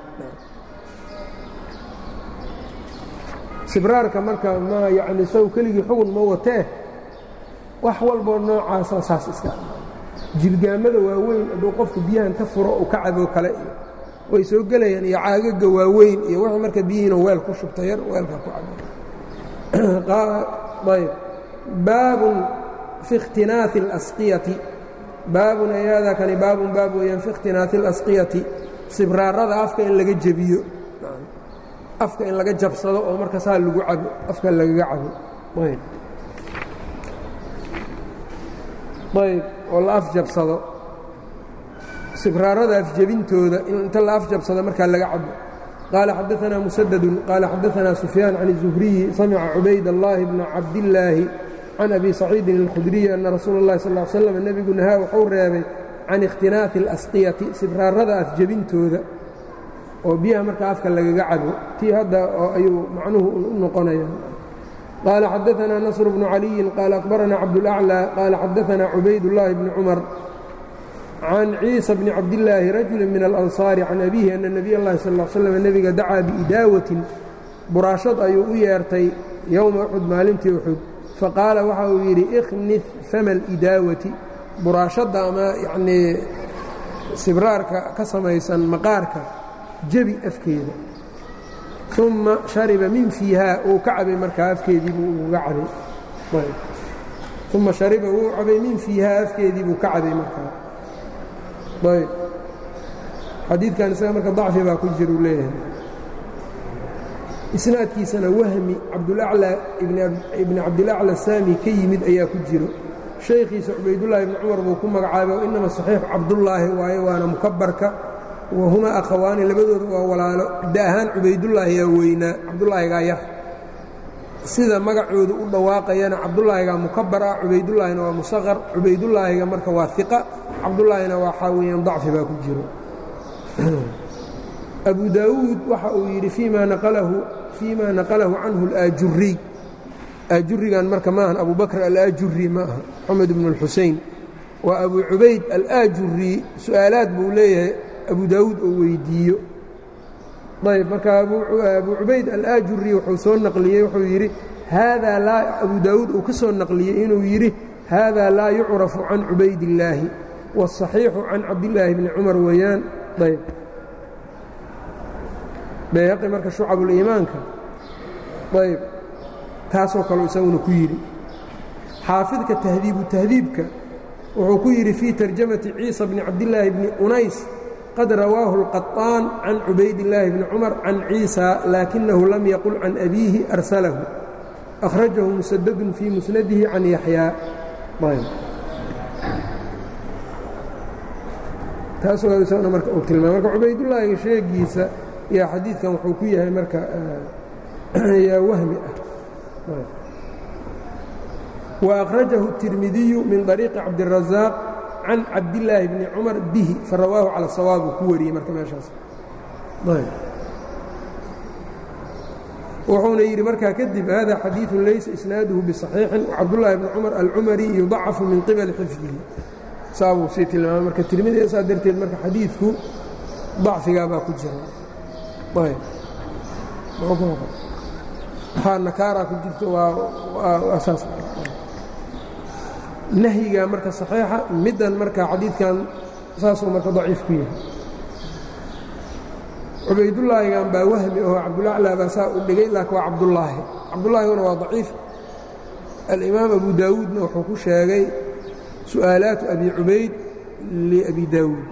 sibraarka marka ma yacni saw keligii xugun ma watee wax walboo noocaasa saas iska jirgaamada waaweyn hadduu qofku biyahan ka furo uu ka caboo kale iyo way soo gelayaan iyo caagaga waaweyn iyo wixii marka biyihiina weel ku shubta yar weelka ku cabayb baabun fi اkhtinaaثi اlasqiyati baabun ayaadaa kani baabun baab weeyaan fi اkhtinaaثi اlasqiyati sibraarada afka in laga jebiyo afka in laga jabsado oo marka saa lagu cabo afka lagaga cabo ayb ayb oo la afjabsado sibraarada afjebintooda in inta la afjabsado markaa laga cabo qaala xadaثna musadadun qaala xadaثna sufyaan can الzuhriyi samica cubayd اllahi bna cabdillaahi can abi saciidin اlkhudriyi ana rasuula اllahi sal ly slam nebigu nahaa wuxuu reebay can ikhtinaafi اlasqiyati sibraarada afjebintooda oo biyaha markaa afka lagaga cabo tii hadda ayuu macnuhu u noqonaya qaala xadaثna nasr bnu caliyin qaala akhbarana cabdاlأclى qaala xadaثna cubayd اllahi bni cumar can ciisa bni cabdillaahi rajuli min alansaari can abiihi ana nebiy اllahi sal ll slam nebiga dacaa biidaawatin buraashad ayuu u yeertay yowma uxud maalintii uxud faqaala waxa uu yidhi ikhnif fama alidaawati buraashadda ama yacnii sibraarka ka samaysan maqaarka jebi afkeeda uma shariba min fiihaa uu ka cabay markaa afkeedii buu uga cabay uma shariba wuu cabay min fiihaa afkeedii buu ka cabay markaa ayb xadiidkan isaga marka dacfi baa ku jira uu leeyahay isnaadkiisana wahmi cabdulaclى ibni cabdilaclى saami ka yimid ayaa ku jiro shaykhiisa cubaydullaahi ibni cumar buu ku magacaabay o inama saxiixu cabdullaahi waaye waana mukabarka wahumaa akhawaani labadooda waa walaalo da ahaan cubaydullaahi yaa weynaa cabdulaahigaa yar sida magacoodu u dhawaaqayana cabdulaahigaa mukabar ah cubaydullaahina waa musaqar cubaydullaahiga marka waa iqa cabdullaahina waxaa weeyaan dacfi baa ku jiro abu daawuud waxa uu yidhi fiima naqalahu fiima naqalahu canhu alaajuriy aajurigan marka maahan abu bakr alaajuri ma aha moxamed ibnu اlxusein waa abu cubayd alaajuri su'aalaad buu leeyahay abu daawuud oo weydiiyo ayb marka abu cubayd alaajuri wuxuu soo naqliyey wuxuu yidhi haadaa laa abu daawuud uu ka soo naqliyey inuu yidhi haadaa laa yucrafu can cubaydillaahi wاsaxiixu can cabdillaahi bni cumar weeyaan ayb bayhaqi marka shucabuliimaanka ayb taasoo kaleu isaguna ku yidhi xaafidka tahdiibu tahdiibka wuxuu ku yidhi fii tarjamati ciisa bni cabdillaahi bni unays qad rawaahu اlqaطaan can cubaydillaahi bni cumar can ciisa laakinahu lam yaqul can abiihi arsalahu akhrajahu musadadun fii musnadihi can yaxyaa taasoo isaguna marka uu tilmaamay marka cubaydullaahiga sheegiisa yaa xadiidkan wuxuu ku yahay marka yaa wahmi ah wa akhrajahu الtirmidiyu min طariiqi cabdiلrazaaq can cabdillaahi bni cumar bihi farawaahu cala sawaab uu ku wariyey marka meeshaas wuxuuna yidhi markaa kadib hada xadiiثu laysa isnaaduhu biصaxiixin wcabdullaahi bni cumar alcumari yudacafu min qibali xifdihi saabuu sii tilmaamay marka tirmidi saa darteed marka xadiidku dacfigaa baa ku jira waxaa nakaaraa ku jirto waa saas nahyigaa marka saxiixa middan marka xadiidkan saasuu marka daciif ku yahay cubaydullaahigan baa wahmi oo cabdulaclaa baa saa u dhigay laakiin waa cabdullaahi cabdullaahiguna waa daciif alimaam abu daawuudna wuxuu ku sheegay su'aalaatu abi cubayd liabi daawuud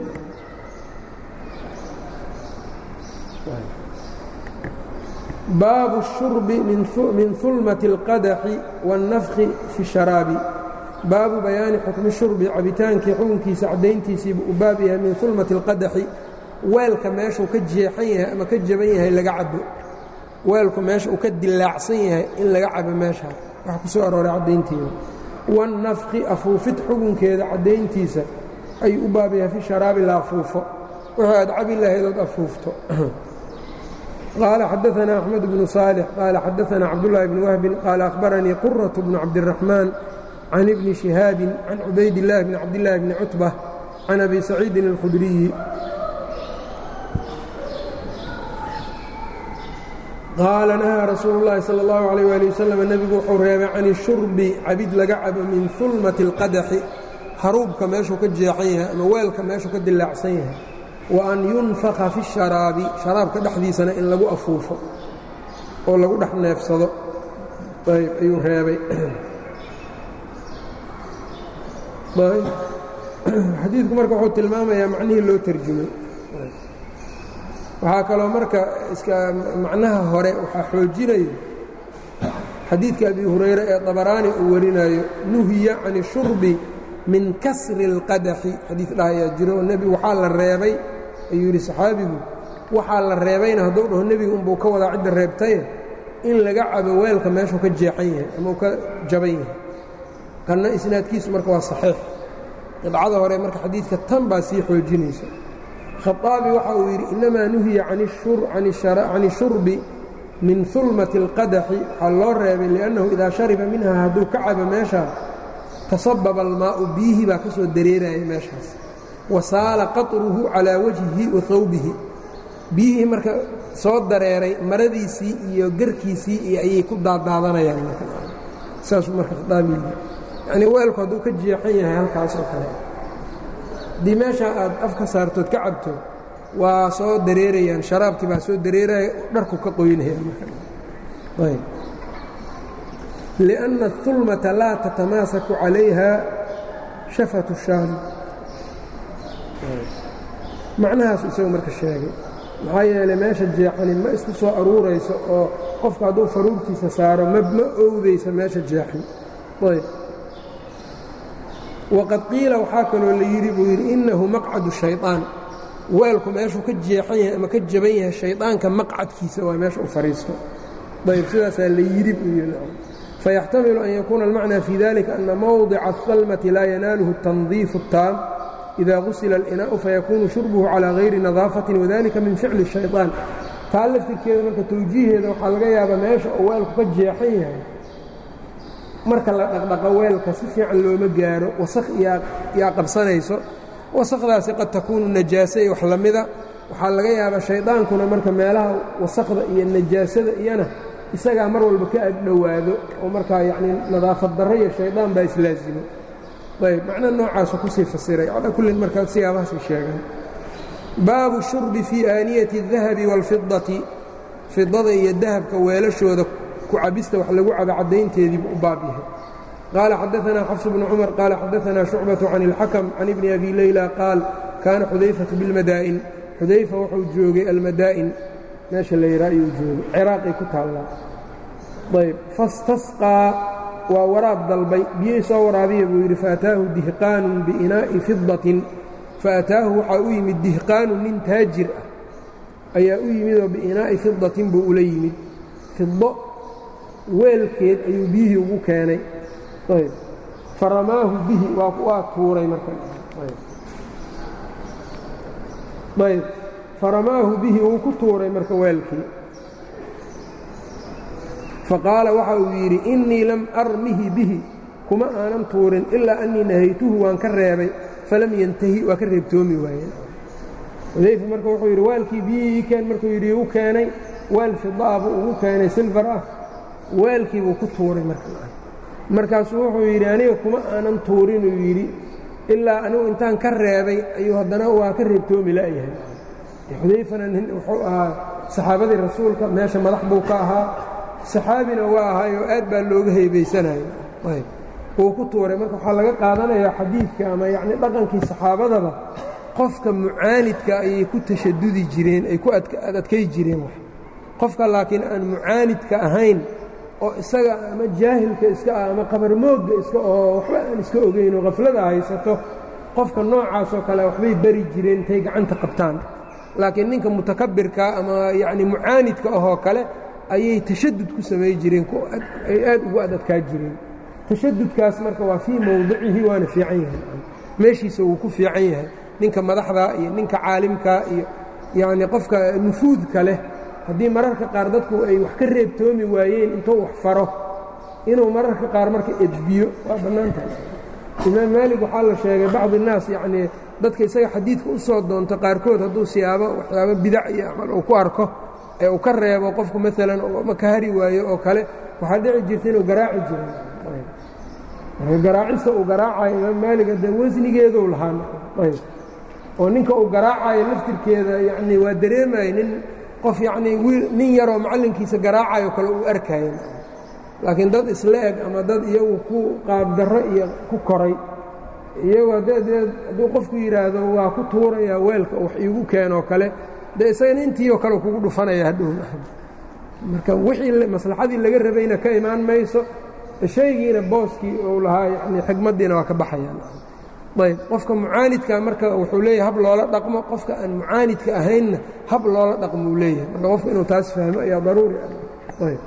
baabu الshurbi min hulmati اlqadaxi wاnnafki fi sharaabi baabu bayaani xukmi shurbi cabitaankii xukunkiisa caddayntiisiibu u baab yahay min hulmati اlqadaxi weelka meeshuu ka jeexan yahay ama ka jaban yahay laga cabo weelku meesha uu ka dilaacsan yahay in laga cabo meeshaa waxa ku soo arooray caddaynteeda wannafqi afuufid xugunkeeda caddayntiisa ayuu u baab yahay fi sharaabi la afuufo wuxuu aad cabi lahaydood afuufto qaala xadaanaa axmed bnu saalix qaala xadaanaa cabdullaahi bni wahbin qaala akhbaranii quraة bnu cabdiraxmaan can ibni shihaabin can cubaydillaahi bni cabdillaahi bni cutba can abi saciidin اlkhudriyi qaala nahaa rasuulu اllaahi salى اllahu عalيh wali wasalam nebigu wuxuu reebay can ishurbi cabid laga cabo min hulmati اlqadaxi haruubka meeshuu ka jeexan yahay ama weelka meeshuu ka dilaacsan yahay wa an yunfaka fi sharaabi sharaabka dhexdiisana in lagu afuufo oo lagu dhex neefsado ayb ayuu reebay xadiidku marka wuxuu tilmaamayaa macnihii loo terjumay waxaa kaloo marka iska macnaha hore waxaa xoojinayo xadiidka abi hurayre ee dabaraani uu warinayo nuhiya can ishurbi min kasri اlqadaxi xadiid dhahayaa jiro oo nebigu waxaa la reebay ayuu yidhi saxaabigu waxaa la reebayna hadduu dhaho nebigu unbuu ka wadaa cidda reebtaye in laga cabo weelka meeshuu ka jeexan yahay ama uu ka jaban yahay kanna isnaadkiisu marka waa saxiix qidcada hore marka xadiidka tan baa sii xoojinaysa khaaabi waxa uu yidhi innamaa nuhiya can ishurbi min hulmati اlqadaxi waxaa loo reebay liannahu idaa shariba minha hadduu ka cabo meeshaa tasababa almaa'u biyihii baa ka soo dareeraya meeshaas wa saala qatruhu calaa wajhihi wa hawbihi biyihii marka soo dareeray maradiisii iyo garkiisii iyo ayay ku daadaadanayaan saasuu marka khaaabi yidhi yacnii weelku hadduu ka jeexan yahay halkaas oo kale haddii meeshaa aad af ka saartood ka cabto waa soo dareerayaan sharaabkii baa soo dareeraya dharku ka qoynaya marayb liأnna الhulmata laa tatamaasaku calayha shafatu shaarib macnahaasu isagu marka sheegay maxaa yeelay meesha jeexani ma isku soo aruurayso oo qofka hadduu faruurtiisa saaro ma ma owdaysa meesha jeexan ayb waqad qiila waxaa kaloo la yidhi buu yidhi innahu maqcadu shayطaan weelku meeshuu ka jeexan yahay ama ka jaban yahay shayطaanka maqcadkiisa waa meesha u fadhiisto ayb sidaasaa la yidhi buu yidhi fayaxtamilu an yakuuna almacnaa fii dalika ana mowdica aلhalmati laa yanaaluhu الtandiifu الtaam ida gusila اlinaa'u fayakuunu shurbuhu calىa hayri nadaafatin wadalika min ficli الshayطaan taa laftirkeeda marka tawjiiheeda waxaa laga yaabaa meesha uu weelku ka jeexan yahay marka la dhaqdhaqo weelka si fiican looma gaaro wasakh yaa qabsanayso wasakhdaasi qad takuunu najaase iyo wax lamida waxaa laga yaabaa shaydaankuna marka meelaha wasakhda iyo najaasada iyana isagaa mar walba ka agdhowaado oo markaa yacnii nadaafad darro iyo shaydaan baa islaasimo ayb macna noocaasu kusii fasiray calaa kullin markaa siyaabahaasay sheegaan baabu shurbi fii aaniyati الdahabi wاlfidati fidada iyo dahabka weelashooda cabista wax lagu cabo caddaynteediibu u baab yahay qaala xadaanaa xafs bnu cumar qaala xadaanaa shucbaةu can اlxakm can ibni abi leyla qaal kaana xudayfatu biاlmadaa'in xudayfa wuxuu joogay almadaa'in meesha la yidhaa ayuu joogay ciraaqay ku taallaa ayb fastasqaa waa waraab dalbay biyey soo waraabiya buu yidhi faataahu dihqaanun biinaa'i fidatin faataahu waxaa u yimid dihqaanun nin taajir ah ayaa u yimidoo biinaa'i fidatin buu ula yimid fido weelkeed ayuu biyihii ugu keenay ayb faramaahu bihi waa tuuray markaayb faramaahu bihi wuu ku tuuray marka weelkii faqaala waxa uu yidhi innii lam armihi bihi kuma aanan tuurin ilaa annii nahaytuhu waan ka reebay falam yantahi waa ka reebtoomi waayeen xudayfa marka wuxuu yidhi waalkii biyihii ii keen markuu yidhi igu keenay waal fidaa buu ugu keenay silfar ah weelkii buu ku tuuray markaasuu wuxuu yidhi aniga kuma aanan tuurinuu yidhi ilaa anigu intaan ka reebay ayuu haddana waa ka reebtoomi la'yahay xudayfana nin wuxuu ahaa saxaabadii rasuulka meesha madax buu ka ahaa saxaabina waa ahaayoo aad baa looga heebaysanaya ayb wuu ku tuuray marka waxaa laga qaadanayaa xadiidka ama yacni dhaqankii saxaabadaba qofka mucaanidka ayay ku tashadudi jireen ay ku adadkay jireen wax qofka laakiin aan mucaanidka ahayn oo isaga ama jaahilka iska ah ama qabarmoogga iska oo waxba aan iska ogayn oo khaflada haysato qofka noocaasoo kale waxbay bari jireen intay gacanta qabtaan laakiin ninka mutakabirka ama yacni mucaanidka ahoo kale ayay tashadud ku samay jireen ay aad ugu adadkaa jireen tashadudkaas marka waa fii mowdicihi waana fiican yahay meeshiisa wuu ku fiican yahay ninka madaxda iyo ninka caalimka iyo yacni qofka nufuudka leh haddii mararka qaar dadku ay wax ka reebtoomi waayeen intuu wax faro inuu mararka qaar marka edbiyo waa bannaan tahay imaam maalig waxaa la sheegay bacdi innaas yacnii dadka isaga xadiidka u soo doonto qaarkood hadduu siyaabo waxyaabo bidac iyo amal uu ku arko ee uu ka reebo qofku maalan ma ka hari waayo oo kale waxaa dhici jirta inuu garaaci jiro marka garaacista uu garaacayo imaam maaliga dee wasnigeeduu lahaa ayb oo ninka uu garaacayo laftirkeeda yacnii waa dareemaya nin qof yacnii wiil nin yaroo macallinkiisa garaacayo kale uu arkaya laakiin dad isla eg ama dad iyagu ku qaabdarro iyo ku koray iyagoo dee hadduu qofku yidhaahdo waa ku tuurayaa weelka wax iigu keenoo kale dee isagana intiioo kale kugu dhufanaya hadhow marka wixii maslaxadii laga rabayna ka imaan mayso shaygiina booskii uu lahaa yani xigmaddiina waa ka baxayaan ayb qofka mucaanidka marka wuxuu leeyahay hab loola dhaqmo qofka aan mucaanidka ahaynna hab loola dhaqmo uu leeyahay marka qofka inuu taas fahmo ayaa daruuri ah ayb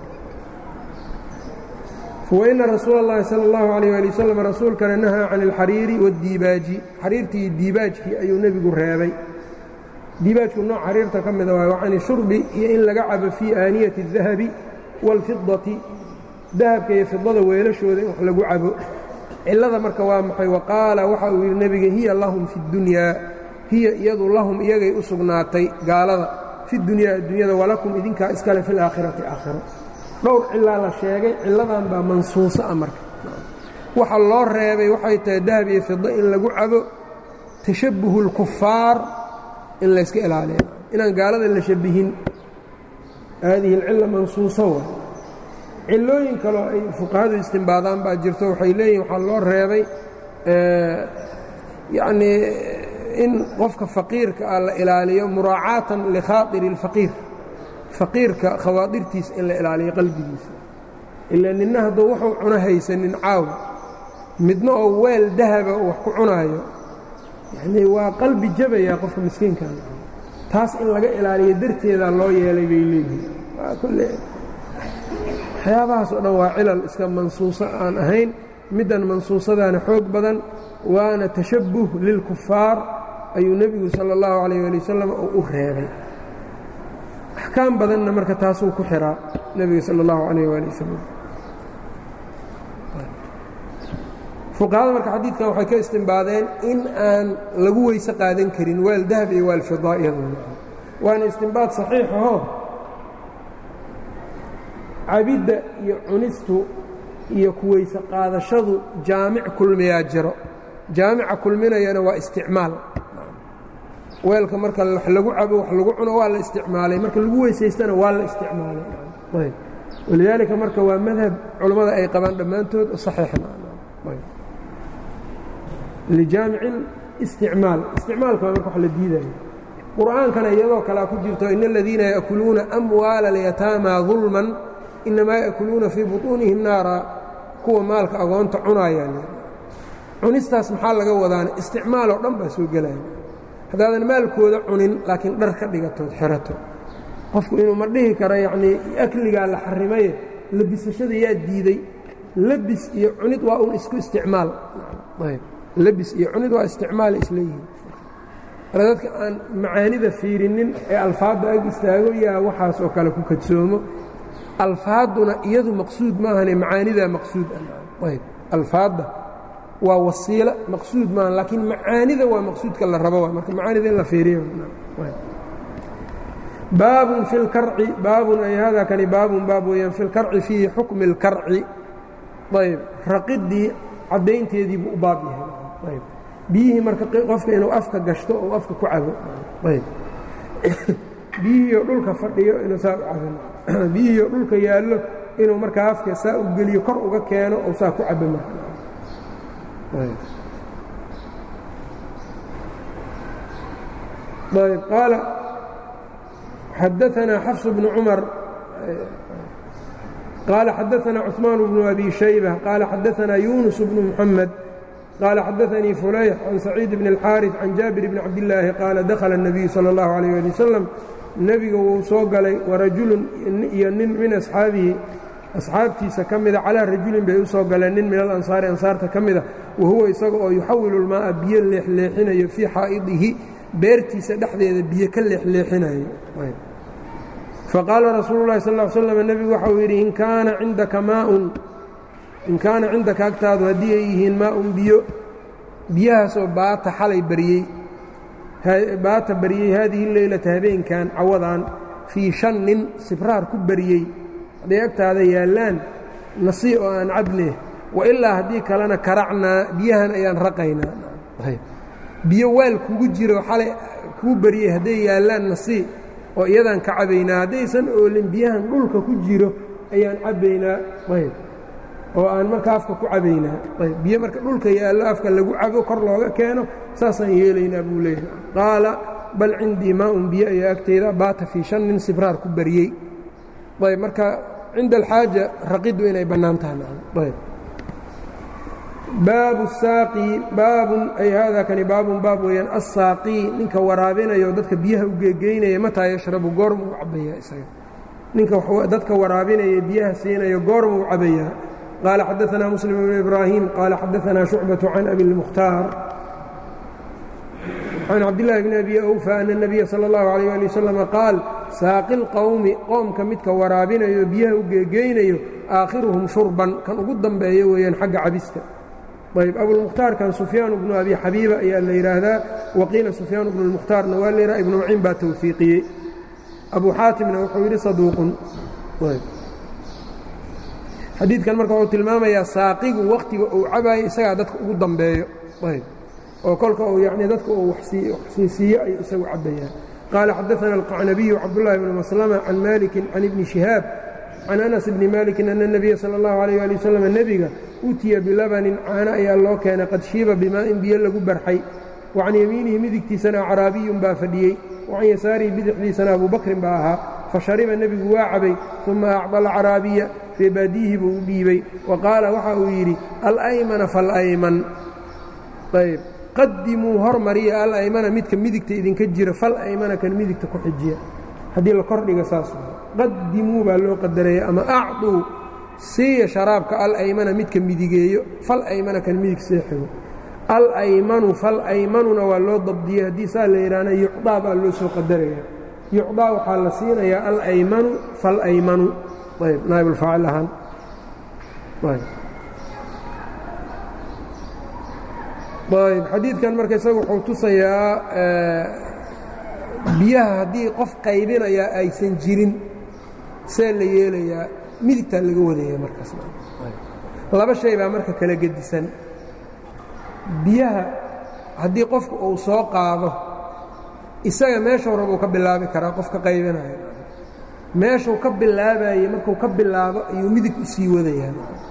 fawaina rasuula اllahi salى اllahu عalيh ali wasalam rasuulkana nahaa can اlxariiri waاdiibaaji xariirtii iyo diibaajkii ayuu nebigu reebay diibaajku nooc xariirta ka mida waay can shurbi iyo in laga cabo fii aaniyati الdahabi wاlfidati dahabka iyo fidada weelashooda in wax lagu cabo cillada marka waa maxay waqaala waxa uu yidhi nebiga hiya lahum fi اddunyaa hiya iyadu lahum iyagay u sugnaatay gaalada fi dunyaa addunyada walakum idinkaa iskale fi اlaakhirati aakhiro dhowr cilaa la sheegay cilladan baa mansuuso ah marka waxa loo reebay waxay tahay dahab iyo fido in lagu cabo tashabbuhu اlkufaar in layska ilaaliya inaan gaalada la shabihin haadihi alcilla mansuuso wa cillooyin kaloo ay fuqahadu istimbaadaan baa jirto waxay leeyihin waxaa loo reebay yacnii in qofka faqiirka ah la ilaaliyo muraacaatan likhaatiri اlfaqiir faqiirka khawaadirtiisa in la ilaaliyo qalbigiisa ilaa ninna hadduu wuxuu cuno haysanin caawa midna oo weel dahaba uu wax ku cunaayo yacnii waa qalbi jabayaa qofka miskiinkan taas in laga ilaaliyo darteedaa loo yeelay bay leeyihiin waa kulle waxyaabahaas oo dhan waa cilal iska mansuuso aan ahayn middan mansuusadaana xoog badan waana tashabbuh lilkufaar ayuu nebigu sala اllahu calayh ali wasalam uu u reebay axkaam badanna marka taasuu ku xiraa nebiga sala اllahu calayh waali wasalam fuqahada marka xadiidkan waxay ka istimbaadeen in aan lagu weyse qaadan karin waal dahab iyo waal fidaa iyaduna waana istimbaad saxiixaho cabidda iyo cunistu iyo kuweyse qaadashadu jaamic kulmiyaa jiro jaamica kulminayana waa isticmaal weelka marka wax lagu cabo wax lagu cuno waa la isticmaalay marka lagu weysaystana waa la isticmaalay walidaalika marka waa madhab culammada ay qabaan dhammaantood saxiixna lijaamici isticmaal isticmaalka waa marka wax la diidayo qur'aankana iyadoo kalea ku jirto in aladiina yaأkuluuna amwaala اlyataama ظulman inamaa yaأkuluuna fii buطuunihim naara kuwa maalka agoonta cunaayaan cunistaas maxaa laga wadaana isticmaaloo dhan baa soo gelaya haddaadan maalkooda cunin laakiin dhar ka dhigatood xerato qofku inuu ma dhihi karo yacnii akligaa la xarimaye labisashada yaa diiday labis iyo cunid waa un isku isticmaal ayb labis iyo cunid waa isticmaala isleeyihiin marka dadka aan macaanida fiirinin ee alfaadda ag istaago yaa waxaas oo kale ku kadsoomo alfaadduna iyadu maqsuud maahane macaanidaa maqsuud ah ayb alfaadda waa wasiilo maqsuud maaha laakiin macaanida waa maqsuudka la rabo marka macaanida in la fiiriyo baabun fi اlkarci baabun ay hada kani baabun baab weeyaan fi اlkarci fii xukmi اlkarci ayb raqiddii caddaynteedii buu u baab yahay ayb biyihii marka qofka inuu afka gashto ou afka ku cabo ayb biyihiioo dhulka fadhiyo inuu saa u cabo biyihiioo dhulka yaallo inuu markaa afka saa u geliyo kor uga keeno ou saa ku cabo marka ayb qaala xadaanaa xafs bnu cumar qaala xadaanaa cuثmaan bnu abi shayba qaala xadaanaa yunus bnu muxamed qaala xadaanii fulayx can saciid bni اlxaariث can jaabir bni cabdillaahi qaala dakhala الnabiyu salى اllahu عalيh ali wasalam nebiga wuu soo galay warajulun iyo nin min asxaabihi asxaabtiisa ka mida calaa rajulin bay u soo galeen nin min alansaari ansaarta ka mida wa huwa isaga oo yuxawilu lmaaa biyo leexleexinayo fii xaa'idihi beertiisa dhexdeeda biyo ka leexleexinayo faqaala rasuulu llahi sal l slam nebigu waxauu yidhi in kaana cindaka maaun in kaana cindaka agtaadu haddii ay yihiin maaun biyo biyahaasoo baata xalay baryey baata baryey haadihi leylata habeenkan cawadan fii shan nin sibraar ku baryey hadday agtaada yaallaan nasii oo aan cabne wa ilaa haddii kalena karacnaa biyahan ayaan raqaynaa biyo waal kugu jiro xalay kuu baryey hadday yaallaan nasii oo iyadaan ka cabaynaa haddaysan oolin biyahan dhulka ku jiro ayaan cabbaynaa ayb oo aan marka afka ku cabaynaa ayb biyo marka dhulka yaallo afka lagu cabo kor looga keeno saasaan yeelaynaa buu leeyahay qaala bal cindii maa-un biyo ayaa agteyda baata fii shan nin sibraar ku baryey ayb marka cinda alxaaja raqiddu inay bannaan tahay ayb baabu saaqi baabun ay haadaa kani baabun baab weeyaan assaaqii ninka waraabinayo dadka biyaha u geegeynaya mataa yashrabu goormuu cabayaa isaga ninka dadka waraabinaya biyaha siinayo goormuu cabayaa qaala xadaanaa muslim bnu ibraahim qaala xadaanaa shucbaةu can abi اlmukhtaar can cabdillaahi bni abi awfa ana الnabiya salى اllahu عalيh ali wasalam qaal saaqi اlqowmi qoomka midka waraabinayo biyaha u geegeynayo aakhiruhum shurban kan ugu dambeeyo weeyaan xagga cabista ayb abulmukhtaarkan sufyaan bnu abi xabiiba ayaa la yidhaahdaa waqiila sufyaan bnu lmukhtaarna waa layidhaha ibnu maciin baa tawfiiqiyey abu xaatimna wuxuu yidhi saduuqun xadiidkan marka wuxuu tilmaamayaa saaqigu wakhtiga uu cabaayo isagaa dadka ugu dambeeyo ayb oo kolka uu yacnii dadka uu waxsiisiiyo ayuu isagu cabbayaan qaala xadaana alqacnabiyu cabdullaahi bnu maslama can malikin can ibni shihaab can anas bni malikin ana اnebiya salى اllahu alayh ali wasalam nebiga utiya bilabanin caano ayaa loo keenay qad shiiba bimaa'in biyo lagu barxay wa can yamiinihi midigtiisana acraabiyun baa fadhiyey wa can yasaarihi bidixdiisana abubakrin baa ahaa fa shariba nebigu waa cabay uma acda alcaraabiya reebaadiyihii buu u dhiibay wa qaala waxa uu yidhi alaymana falayman ayb qadimuu hormariya alaymana midka midigta idinka jira falaymana kan midigta ku xijiya haddii la kordhiga saas qadimuu baa loo qadaraya ama acduu siiya sharaabka alaymana midka midigeeyo falaymana kan midig seexigo alaymanu falaymanuna waa loo dabdiyey haddii saa la yidhaahna yucdaa baa loo soo qadaraya yucdaa waxaa la siinayaa alaymanu falaymanu ayb naaibulfaacil ahaan ayb xadiidkan marka isaga wuxuu tusayaa biyaha haddii qof qaybinayaa aysan jirin see la yeelayaa midigtaa laga wadaya markaas laba shay baa marka kala gedisan biyaha haddii qofku uu soo qaado isaga meeshuu rabuu ka bilaabi karaa qofka qaybinayo meeshuu ka bilaabayey markuu ka bilaabo ayuu midig u sii wadayaa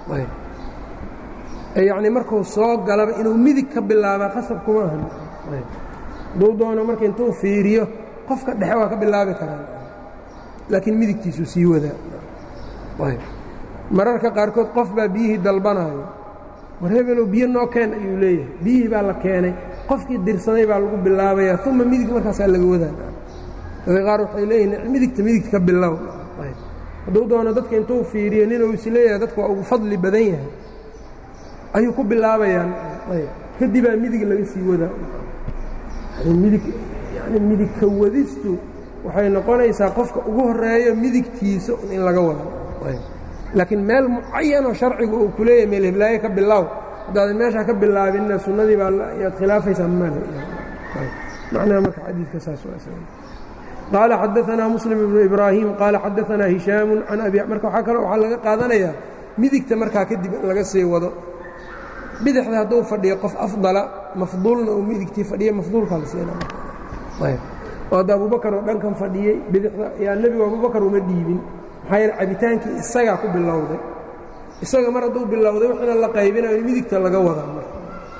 yacnii markuu soo galaba inuu midig ka bilaabaa qasab kuma ahan hadduu doono marka intuu fiiriyo qofka dhexe waa ka bilaabi karaa laakiin midigtiisuu sii wadaa mararka qaarkood qof baa biyihii dalbanaayo war hebelow biyo noo keen ayuu leeyahay biyihii baa la keenay qofkii dirsaday baa lagu bilaabayaa uma midig markaasaa laga wadaa dadka qaar waxay leeyihin midigta midigta ka bilow hadduu doono dadka intuu fiiriyo ninuu isleeyahay dadka waa ugu fadli badan yahay ayuu ku bilaabayaan kadibaa midig laga sii wadaa midig yani midigka wadistu waxay noqonaysaa qofka ugu horeeyo midigtiisa in laga wada laakiin meel mucayanoo sharcigu uu ku leeyahay meel hiblaaye ka bilow haddaadan meeshaa ka bilaabinna sunnadii baa yaad khilaafaysaa male macnaha marka xadiidka saas qaala xadaanaa muslim ibnu ibraahim qaala xadaanaa hishaamu can abi marka waxaa kaloo waxaa laga qaadanayaa midigta markaa kadib in laga sii wado bidixda hadduu fadhiyo qof afdala mafduulna uu midigtii fadhiya mafduulkaa la siinaa oo hadda abubakar oo dhankan fadhiyey bidixda yaa nebigu abubakar uma dhiibin maxaa yeele cabitaankii isagaa ku bilowday isaga mar hadduu bilowday waxina la qaybinayo in midigta laga wadaa marka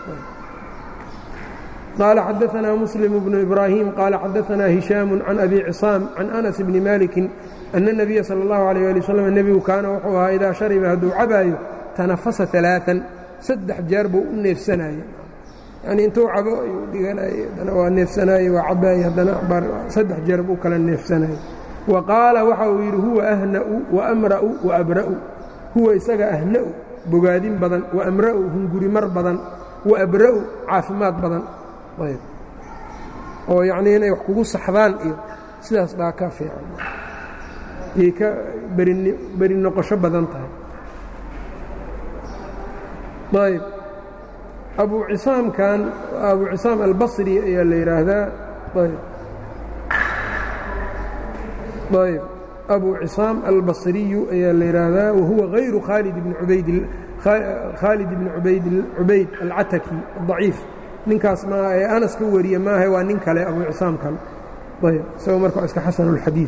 qaala xadaanaa muslim bnu ibraahim qaala xadaanaa hishaamu can abi cisaam can anas bni malikin ana الnabiya salى اllahu alيyه ali waslm nebigu kaana wuxuu ahaa idaa shariba hadduu cabaayo tanafasa ثaلaaثan saddex jeer buu u neefsanayey yani intuu cabo ayuu dhiganayey haddana waa neefsanayey waa cabaayey haddana saddex jeer buu kala neefsanayey wa qaala waxa uu yidhi huwa ahna'u wa amra'u wa abra'u huwa isaga ahna'u bogaadin badan wa amra'u hungurimar badan wa abra'u caafimaad badan ayb oo yacnii inay wax kugu saxdaan iyo sidaas baa ka fiican yay ka beri noqosho badan tahay ayb abu cisaamkan abu cisaam albasri ayaa la yidhaahdaa ayb ayb abu cisaam albasriyu ayaa la yidhaahdaa wahuwa hayru khaalid bni ubayd khaalid bni ubayd cubayd alcataki adaciif ninkaas maaha ee anas ka wariye maaha waa nin kale abu cisaamkan ayb isagoo marka waa iska xasan اlxadiid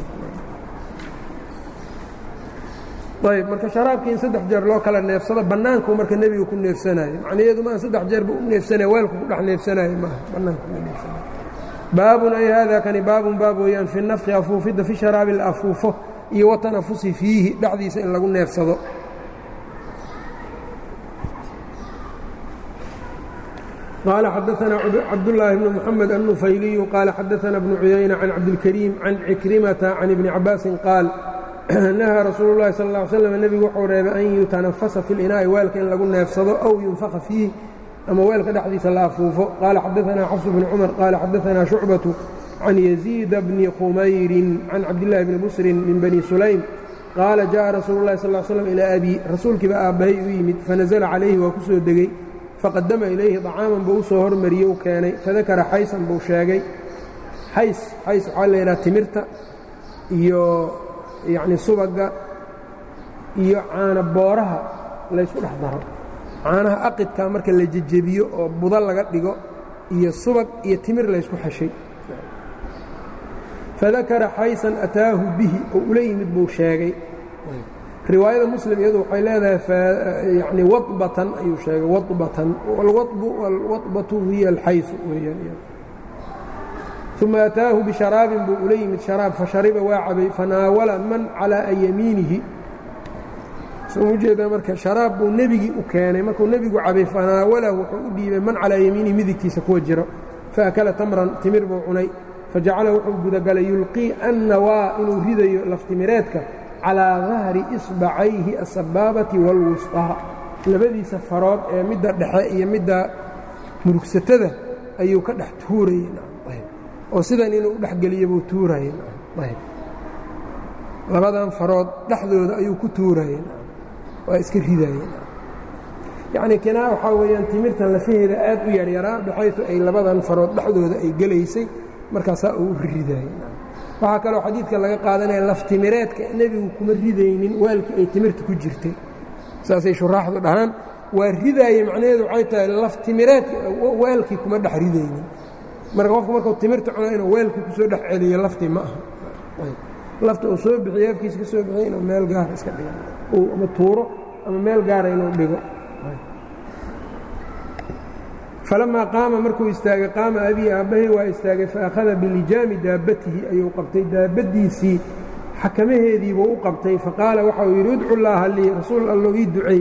ayb marka sharaabkii in saddex jeer loo kala neefsado bannaanku marka nebiga ku neefsanayo macnaheedu maa saddex jeerba u neefsanaya weelku ku dhex neefsanayo maaha bannaanku ku neefsanayo baabun ay haadaa kani baabun baab weeyaan fi nafki afuufidda fi sharaabi la afuufo iyo watanafusi fiihi dhexdiisa in lagu neefsado qaala xadaثna cabdالlaahi bn mxamed الnufayliyu qaala xadaثna bnu cuyayna can cabdilkariim can cikrimata can ibni cabaasin qaal nahaa rasuulu اlahi sal اه ly slm nebigu wuxuu reebay an yutanafasa fi اlinaa'i weelka in lagu neefsado aw yunfaka fiih ama weelka dhexdiisa la afuufo qaala xadaثna xafs bn cumar qaala xadaثna shucbaةu can yaziida bni khumayrin can cabdillaahi bni busrin min bani sulaym qaala jaءa rasuulu اlahi sal slm ilaa abi rasuulkiiba aabbahay u yimid fanazla calayhi waa ku soo degey faqadama ilayhi طacaaman buu u soo hormariyey u keenay fadakara xaysan buu sheegay xays xays waxaa la yidhaha timirta iyo yacni subagga iyo caana booraha laysku dhex daro caanaha aqidka marka la jejebiyo oo budo laga dhigo iyo subag iyo timir laysku xeshay fadakara xaysan ataahu bihi oo ula yimid buu sheegay riwaayada muslim iyadu waxay leedahay yani waطbatan ayuu sheegay waطbatan alwaطbatu hiya alxaysu weeyaan uma ataahu bisharaabin buu ula yimid sharaab fashariba waa cabay fanaawala man calaa yamiinihi soo ujeedaa marka sharaab buu nebigii u keenay markuu nebigu cabay fanaawalahu wuxuu u dhiibay man calaa yamiinihi midigtiisa kuwa jiro faakala tamran timir buu cunay fajacala wuxuu gudagalay yulqii annawaa inuu ridayo laftimireedka calىa dahri isbacayhi asabaabati wاlwusطaa labadiisa farood ee midda dhexe iyo midda murugsatada ayuu ka dhex tuurayey oo sidan inuu u dhexgeliyo buu tuurayey labadan farood dhexdooda ayuu ku tuurayey waa iska ridayey yacnii kinaa waxaa weeyaan timirtan lafaheeda aad u yaryaraa baxaytu ay labadan farood dhexdooda ay gelaysay markaasaa uu u ridayey waxaa kaloo xadiidka laga qaadanaya laftimireedka nebigu kuma ridaynin waalkii ay timirta ku jirtay saasay shuraaxdu dhahaan waa ridaaye macnaheedu waxay tahay laftimireedka waalkii kuma dhex ridaynin marka qofku markuu timirta cuno inuu weelkii ku soo dhex celiyo laftii ma aha lafta uu soo bixiyo afkiisa ka soo bixiyo inuu meel gaara iska dhigo ama tuuro ama meel gaara inuu dhigo falamaa qaama markuu istaagay qaama abii aabbahay waa istaagay faakhada bilijaami daabbatihi ayuu qabtay daabbadiisii xakamaheediibuu u qabtay faqaala waxau yidhi udcu llaaha lii rasuul allow ii ducey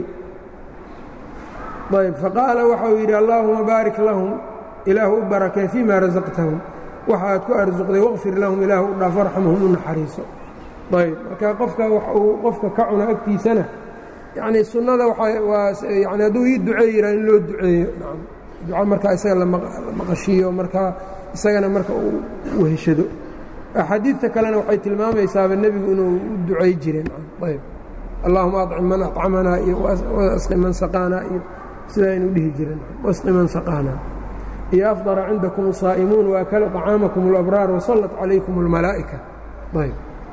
ayb faqaala waxau yidhi allaahuma baarik lahum ilaahu u barakee fii maa rasaqtahum waxaad ku arsuqday waqfir lahum ilaahu u dhaaf arxamhum u naxariiso ayb marka qofka wax uu qofka ka cuno agtiisana yacnii sunnada waa yani hadduu ii duceey yidhaa in loo duceeyo duca markaa isaga la maqashiiyo markaa isagana marka uu weheshado axaadiidta kalena waxay tilmaamaysaaba nebigu inuu u ducay jireen ayb allahuma acim man accamanaa iyo wasqi man saqaanaa iyo sidaa inuu dhihi jireen wasqi man saqaanaa iyo afdara cindakum saa'imuun waakala طacaamakum اlabraar wasallat calaykum اlmalaa'ika ayb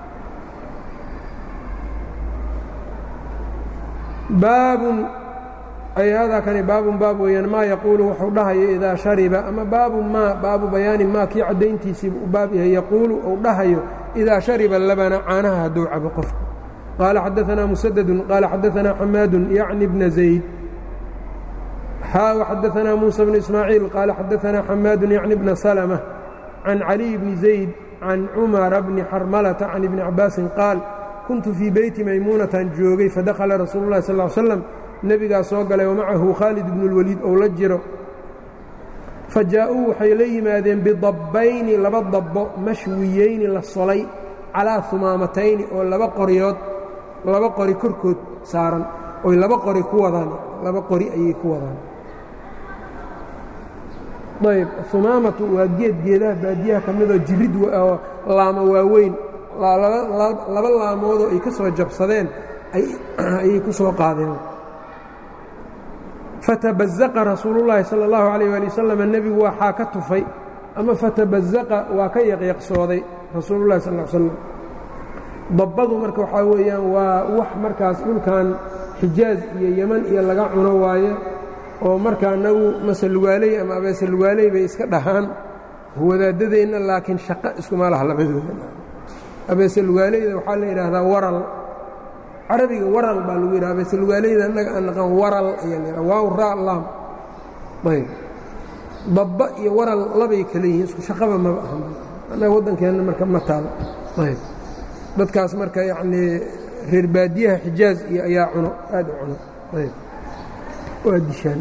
baabun ay haadaa kani baabun baab weeyaan maa yaquulu wuxuu dhahayo idaa shariba ama baabun maa baabu bayaani maa kii caddayntiisiiba u baab yahay yaquulu uu dhahayo idaa shariba labana caanaha hadduu cabo qofku qaala xadaanaa musadadun qaala xadaanaa xamaadun yacni bna zayd xaa xadaanaa muusa bnu ismaaciil qaala xadaanaa xamaadun yacni bna salma can caliy bni zayd can cumara bni xarmalata can ibni cabaasin qaal kuntu fii beyti maymuunataan joogay fadakhala rasuulu llahi sal l slam nebigaa soo galay wamacahu khaalid ibnu اlwaliid ou la jiro fa jaa-uu waxay la yimaadeen bidabbayni laba dabbo mashwiyeyni la solay calaa humaamatayni oo laba qoryood laba qori korkood saaran oy laba qori ku wadaan laba qori ayay ku wadaan ayb humaamatu waa geed geedaha baadiyaha ka midoo jirid oo laamo waaweyn laba laamoodoo ay ka soo jabsadeen ayay ku soo qaadeen fatabazaqa rasuulullaahi sala allahu calayh waali wasalam nebigu waxaa ka tufay ama fatabazaqa waa ka yaqyaqsooday rasuulullahi sal l slam dabbadu marka waxaa weeyaan waa wax markaas dhulkan xijaaz iyo yeman iyo laga cuno waaye oo marka annagu masalugaaley ama abeesalugaaley bay iska dhahaan wadaadadeenna laakiin shaqo iskuma laha labadooda abeesalugaaleyda waxaa la yidhaahdaa waral carabiga waral baa lagu yidhaha abeesalugaaleyda annaga aan naqaan waral ayaa la yidhaha waaw raa laam ayb dabba iyo waral labay kale yihiin isku shaqaba maba ahan annaga waddankeenna marka ma taalo ayb dadkaas marka yacnii reer baadiyaha xijaaz iyo ayaa cuno aad u cuno ayb waa dishaan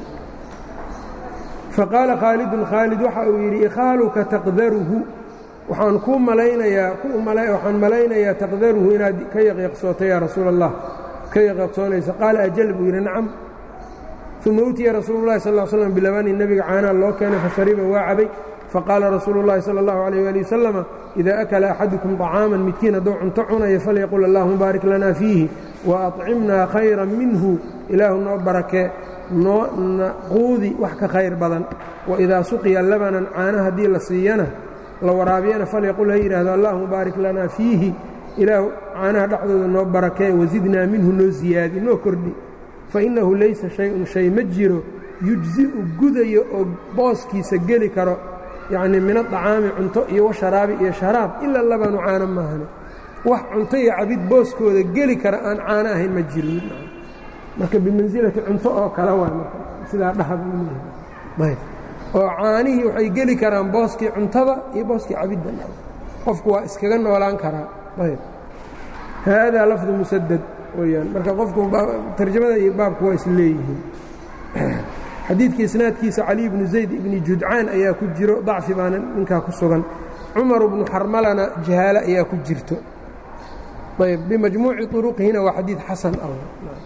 faqaala khaalidun khaalid waxa uu yidhi ikhaaluka taqdaruhu waxaan kuu malaynayaa waxaan malaynayaa taqdaruhu inaad ka yaqyaqsooto yaa rasuula allah ka yaqyaqsoonaysa qaala ajal buu yidhi nacam uma utiya rasuulu llahi sal slam bilabani nebiga caanaa loo keenay fashariba waa cabay faqaala rasuulu llahi sala allahu alayh ali wasalama idaa akala axadukum طacaaman midkiin hadduu cunto cunayo falyaqul allahuma baarik lanaa fiihi wa acimnaa khayran minhu ilaahu noo barakee noo naquudi wax ka khayr badan waidaa suqiya labanan caana haddii la siiyana la waraabiyana falyaqul ha yidhaahdo allahuma baarik lanaa fiihi ilaahu caanaha dhexdooda noo barakee wasidnaa minhu noo siyaadi noo kordhi fainnahu laysa shay-un shay ma jiro yujzi'u gudayo oo booskiisa geli karo yacnii min adacaami cunto iyo washaraabi iyo sharaab ila labanu caano maahane wax cunto iyo cabid booskooda geli kara aan caano ahayn ma jirin marka bimansilati cunto oo kale waay marka sidaa dhaha buu leeyahay oo caanihii waxay geli karaan booskii cuntada iyo booskii cabidda qofku waa iskaga noolaan karaa ayb haadaa lafdu musadad weyaan marka qofku tarjamada iyo baabku waa is leeyihiin xadiidka isnaadkiisa cali bnu zayd ibni judcaan ayaa ku jiro dacfi baana ninkaa ku sugan cumar bnu xarmalana jahaalo ayaa ku jirto ayb bimajmuuci طuruqihina waa xadiid xasan ah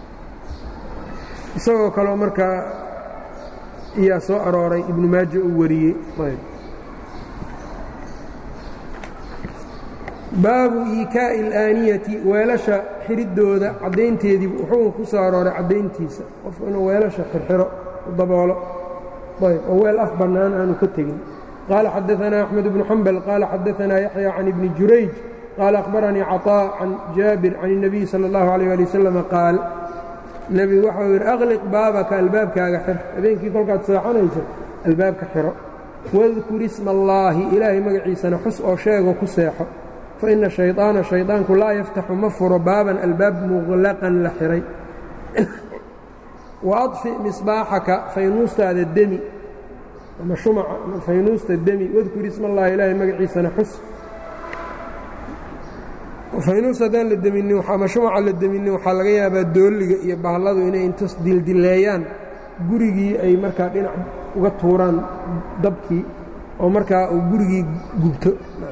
isagoo kaleo markaa ayaa soo arooray ibnu maaja uu wariyey baabu iikaa'i اlaaniyati weelasha xiriddooda caddaynteedii wuxuu ku soo arooray caddayntiisa qofku inuu weelasha xirxiro daboolo ayb oo weel af bannaan aanu ka tegin qaala xadaanaa axmed bnu xambal qaala xadaanaa yaxya can ibni jurayj qaala akhbaranii caطaa can jaabir can الnabiy salى اllahu alيyه ali wasalam qaal nebigu waxau yidhi aqliq baabaka albaabkaaga xir habeenkii kolkaad seexanayso albaabka xiro wadkur isma allaahi ilaahay magaciisana xus oo sheego ku seexo fa ina shayطaana shayطaanku laa yaftaxu ma furo baaban albaab muqlaqan la xihay wa adfi misbaaxaka faynuustaada demi ama shumaca ama faynuusta demi wadkur isma allahi ilaahay magaciisana xus faynuus haddaan la deminin ama shumaca la deminin waxaa laga yaabaa doolliga iyo bahalladu inay intas dildileeyaan gurigii ay markaa dhinac uga tuuraan dabkii oo markaa uu gurigii gubto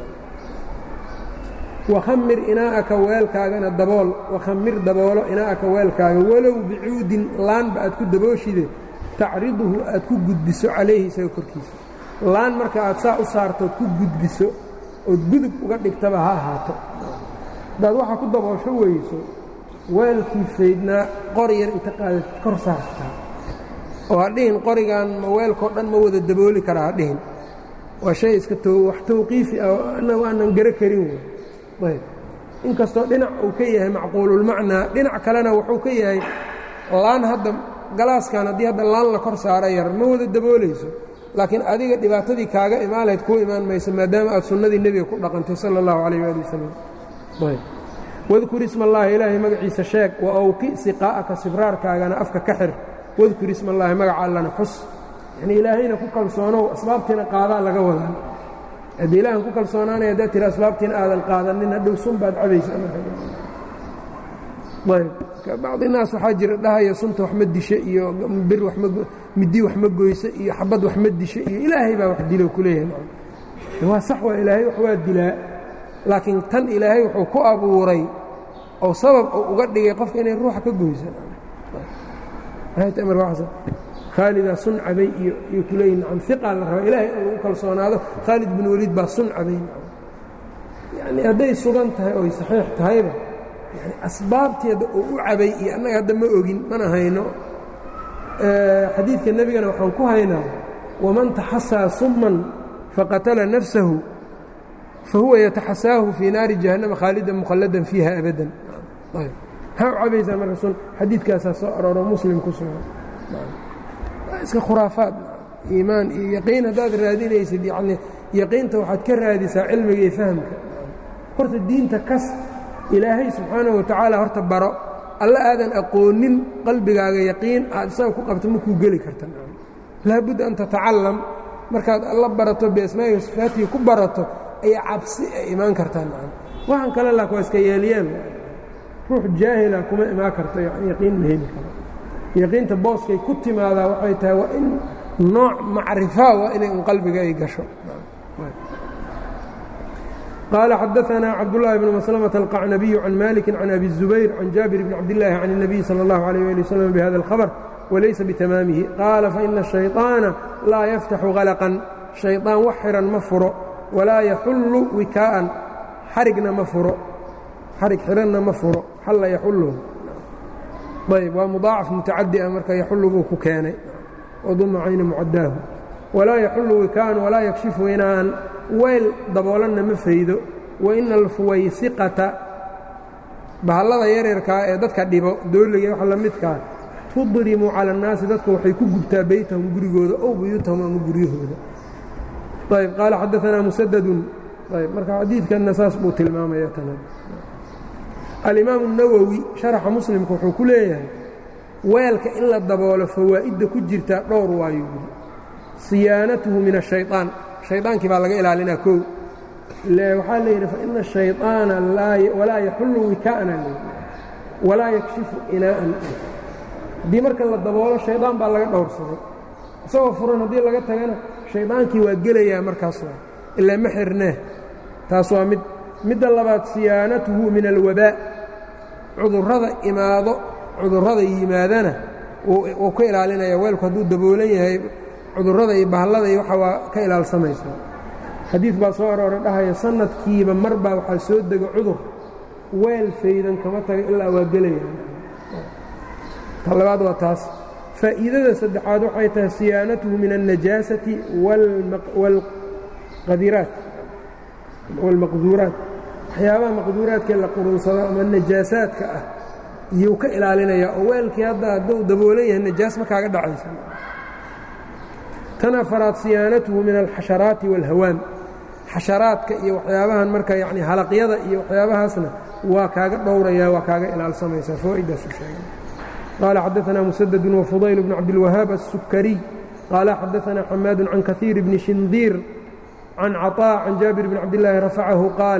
wakhamir inaa'aka weelkaagana dabool wakhamir daboolo inaa'aka weelkaaga walow bicuudin laanba aad ku dabooshide tacriduhu aad ku gudbiso calayhi isaga korkiisa laan marka aad saa u saartood ku gudbiso ood gudub uga dhigtaba ha ahaato haddaad waxaa ku daboosho weyso weelkii faydnaa qori yar inta qaadatid kor saartaa oo ha dhihin qorigan ma weelkao dhan ma wada dabooli karaa ha dhihin waa shay iska wax tawqiifi ah annagu aanan garo karin wey ayb inkastoo dhinac uu ka yahay macquululmacnaa dhinac kalena wuxuu ka yahay laan hadda galaaskan haddii hadda laan la kor saaro yar ma wada daboolayso laakiin adiga dhibaatadii kaaga imaan lahayd kuu imaan mayso maadaama aad sunnadii nebiga ku dhaqantay sala allahu calayh waali wasalam wadkur isma allaahi ilaahay magaciisa sheeg wa awqi siqaa'aka sibraarkaagana afka ka xir wadkur isma allaahi magaca allana xus yanii ilaahayna ku kalsoonow asbaabtiina qaadaa laga wadaa haddii ilaahan ku kalsoonaanaya haddaad tiri asbaabtiina aadan qaadanin hadhow sun baad cabaysa ayb bacdi naas waxaa jira dhahaya sunta wax ma disha iyo bir midi wax ma goysa iyo xabad wax ma disha iyo ilaahay baa wax dilo kuleeyahay waa sax waa ilaahay wax waa dilaa laakiin tan ilaahay wuxuu ku abuuray oo sabab uu uga dhigay qofka inay ruuxa ka goysa khaalidaa sun cabay iyo kuleeyihin nacam iqaa la rabaa ilaahay in lagu kalsoonaado khaalid bin weliid baa sun cabay yani hadday sugan tahay oy saxiix tahayba yani asbaabteeda uu u cabay iyo annaga hadda ma ogin mana hayno xadiidka nebigana waxaan ku haynaa waman taxasaa summan faqatala nafsahu fahuwa yataxasaahu fii naari jahannama khaalidan mukhalladan fiiha abadan maxaa u cabaysaa marka sun xadiidkaasaa soo arooro muslim ku sugan iska khuraafaad iimaan iyo yaqiin haddaad raadinaysid yani yaqiinta waxaad ka raadisaa cilmiga iyo fahamka horta diinta kas ilaahay subxaanahu watacaala horta baro alla aadan aqoonin qalbigaaga yaqiin aad isaga ku qabto makuu geli karta laabudda an tatacallam markaad alla barato biasmaa'ihi sifaatihi ku barato ayaa cabsi ay imaan kartaa waxaan kale laak waa iska yeelyeel ruux jaahila kuma imaan karto yaqiin ma heli karo yaqiinta booskay ku timaadaa waxay tahay waa in nooc macrifaa waa inay un qalbiga ay gasho قال xdثna cبداللhi بن مسلمة القعنبي عن مالك عن أبي الزبير عن جابر بن عبد الله عن النبي صلى الله عليه لي وسلم بhذا الخبر وليس بتmاamه قال فإن الشhayطاaن laa يفتح غلقا شhayطاan wax xiran ma furo وalaa يxul wikاءan xarigna ma furo xarig xiranna ma furo xalla yxul ayb waa مuضاacaf mutacadi a marka yaxul buu ku keenay وduma cayna mucadaahu walaa yaxulu wikaan walaa yakshifu inaan weyl daboolanna ma faydo waina alfuwaysiqata bahallada yaryarkaa ee dadka dhibo dooliga wax la midkaa tudrimu cala annaasi dadka waxay ku gubtaa beytahum gurigooda ow buyuutahum ama guryahooda ayb qaala xadaanaa musadadun ayb marka xadiidkanna saas buu tilmaamaya tan alimaamu اnawowi sharaxa muslimka wuxuu ku leeyahay weelka in la daboolo fawaa'idda ku jirtaa dhowr waayo yidhi siyaanatuhu min الشhayطaan shayطaankii baa laga ilaalinaa kow waxaa la yidhi faina الشhayطaana walaa yaxullu wikaa'na walaa yakshifu inaa'an haddii marka la daboolo shayطaan baa laga dhowrsaday isagoo furan haddii laga tagana shayطaankii waa gelayaa markaas waa ilaa ma xirnee taas waa mid midda labaad siyaanatuhu min alwabaa cudurrada imaado cudurrada yimaadana wuu ka ilaalinaya weelku hadduu daboolan yahay cudurrada iyo bahallada iyo waxa waa ka ilaalsamaysa xadiid baa soo arooray dhahaya sanadkiiba mar baa waxaa soo dega cudur weel faydan kama taga ilaa waa gelaya ta labaad waa taas faa'iidada saddexaad waxay tahay siyaanatuhu min الnajaasati wاlqadiraat wاlmaqduuraat waxyaabaha maqduuraadkee la qurunsado ama najaasaadka ah iyuu ka ilaalinaya oo weelkii hadda hadduu daboolan yahay najaas ma kaaga dhacaysa tan afaraad siyaanatuhu min alxasharaati wاlhawaam xasharaadka iyo waxyaabahan marka yani halaqyada iyo waxyaabahaasna waa kaaga dhowraya waa kaaga ilaalsamaysaa fawa'idaasu sheegay qaala xadaثna musadد wfudayl bn cabdilwahaab الsukariy qaala xadaثna xamaad can kahiir bni shindiir can caطاء can jaabir bn cabdالlaahi rafacahu qaal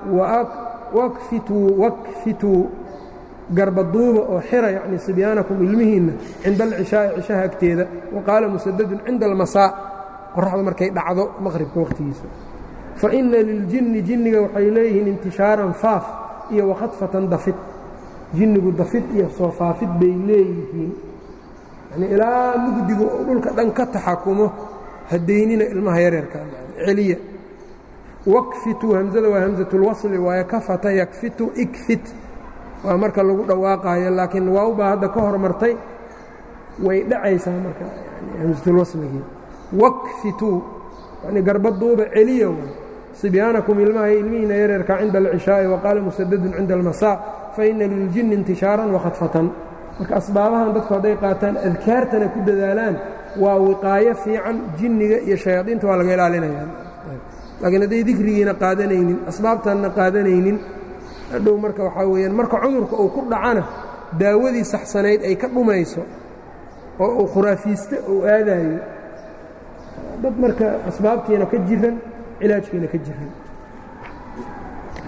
wakfituu garbaduuba oo xira yani sibyaanakum ilmihiinna cinda alcishaa'i cishaha agteeda wa qaala musadadun cinda almasaa qoraxda markay dhacdo maqhribka wakhtigiisa fa inna liljinni jinniga waxay leeyihiin intishaaran faaf iyo wakhadfatan dafid jinnigu dafid iyo soo faafid bay leeyihiin yani ilaa mugdigu oo dhulka dhan ka taxakumo hadaynina ilmaha yareerka celiya wakfituu hamzada waa hamsatulwasli waaye kafata yakfitu ikfit waa marka lagu dhawaaqaayo laakiin waawbaa hadda ka hormartay way dhacaysaa marka hamsatulwasligii wakfituu yani garbaduuba celiya way sibyaanakum ilmaha ilmihiina yareerka cinda alcishaa'i waqaala musadadun cinda almasaa faina liljinni intishaaran wakhadfatan marka asbaabahan dadku hadday qaataan adkaartana ku dadaalaan waa wiqaayo fiican jinniga iyo shayaadiinta waa laga ilaalinaya laakiin hadday dikrigiina qaadanaynin asbaabtanna qaadanaynin hadhow marka waxaa weeyaan marka cudurka uu ku dhacana daawadii saxsanayd ay ka dhumayso oo uu khuraafiiste uu aadaayo dad marka asbaabtiina ka jiran cilaajkiina ka jiran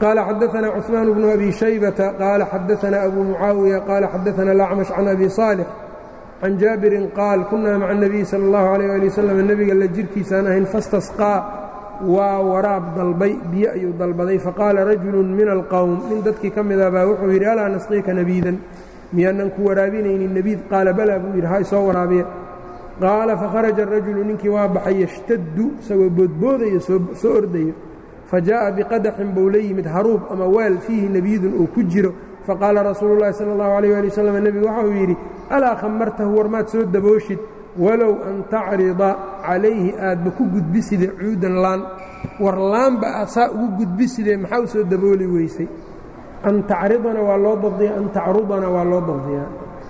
qaala xadaثna cثmaan bnu abi shaybata qaala xadaثna abu mucaawiya qaala xadaثna اlacmash can abi صaalix can jaabirin qaal kunaa maca الnabiyi salى اllahu عalيh ali waslm nebiga la jirkiisaan ahayn fastasqaa waa waraab dalbay biyo ayuu dalbaday faqaala rajulu min alqowm nin dadkii ka mida baa wuxuu yidhi alaa nasqiika nabiidan miyaanan ku waraabinaynin nebiid qaala balaa buu yidhi ha isoo waraabiya qaala fakharaja arajulu ninkii waa baxay yashtaddu isagoo boodboodaya soo ordayo fa jaa'a biqadaxin buu la yimid haruub ama weel fiihi nebiidun uu ku jiro faqaala rasuulu llahi sala allahu alayh ali wasalam nebigu waxa uu yidhi alaa khamartahu warmaad soo dabooshid walow an tacrida calayhi aadba ku gudbiside cuudan laan war laanba aad saa ugu gudbisidee maxaa u soo dabooli weysay an tacridana waa loo dabdiyaa an tacrudana waa loo dabdiyaa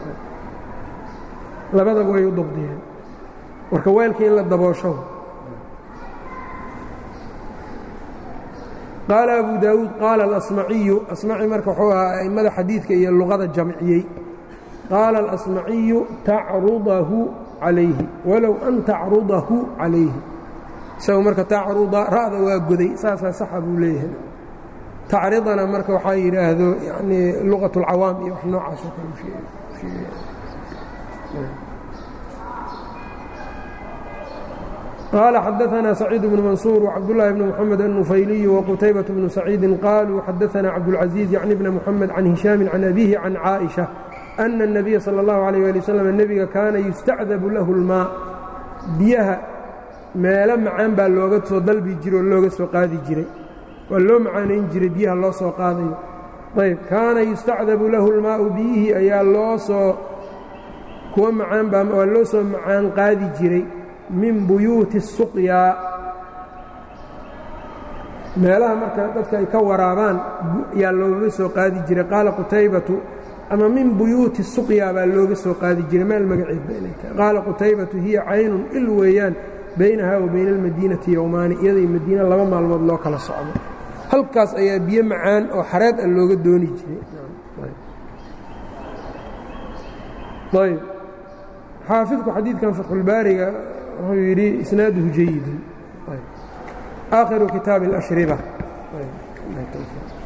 labadaba way u dabdiyeen marka weelkii in la daboosho qaala abu daawuud qaala alasmaciyu asmaci marka wuxuu ahaa a'immada xadiidka iyo luqada jamciyey qaala alasmaciyu tacrudahu calayhi walow an tacrudahu calayhi isagu marka tacruda ra'da waa goday saasaa saxa buu leeyahay tacridana marka waxaa yidhaahdo yanii luqat اlcawaam iyo wax noocaas oo kale sheegay قال xدثنا سعيد بن منصور وcبدالله بن محمد النفyلي وqتيبة بن سعيد قالوا xدثنا عبدالعزيز يعني بن محمد عن هiشام عن أبيه عن عائشة أن النبي صلى الله عليه لي وسلم نبga kaana يستacdب له الماء biyaha meelo macaan baa looga soo dalbi jiro oo looga soo qaadi jiray waa loo macaanayn jiray biyaha loo soo qaadayo ayb kaana يustacdabu lahu الmaaءu biyihii ayaa loo soo kuwa macaan baa waa loo soo macaan qaadi jiray min buyuuti الsuqyaa meelaha marka dadka ay ka waraabaan yaa looga soo qaadi jiray qaala qutaybatu ama min buyuuti الsuqyaa baa looga soo qaadi jiray meel magaceed ba inay tahay qaala qutaybatu hiya caynun il weeyaan baynaha wa bayna اlmadiinati yowmaani iyadai madiina laba maalmood loo kala socdo halkaas ayaa biyo macaan oo xareed a looga dooni jiray ayb xaafidku xadiidkan fatxulbaariga wuxuu yidhi isnaaduhu jayidun aakhiru kitaabi اlashriba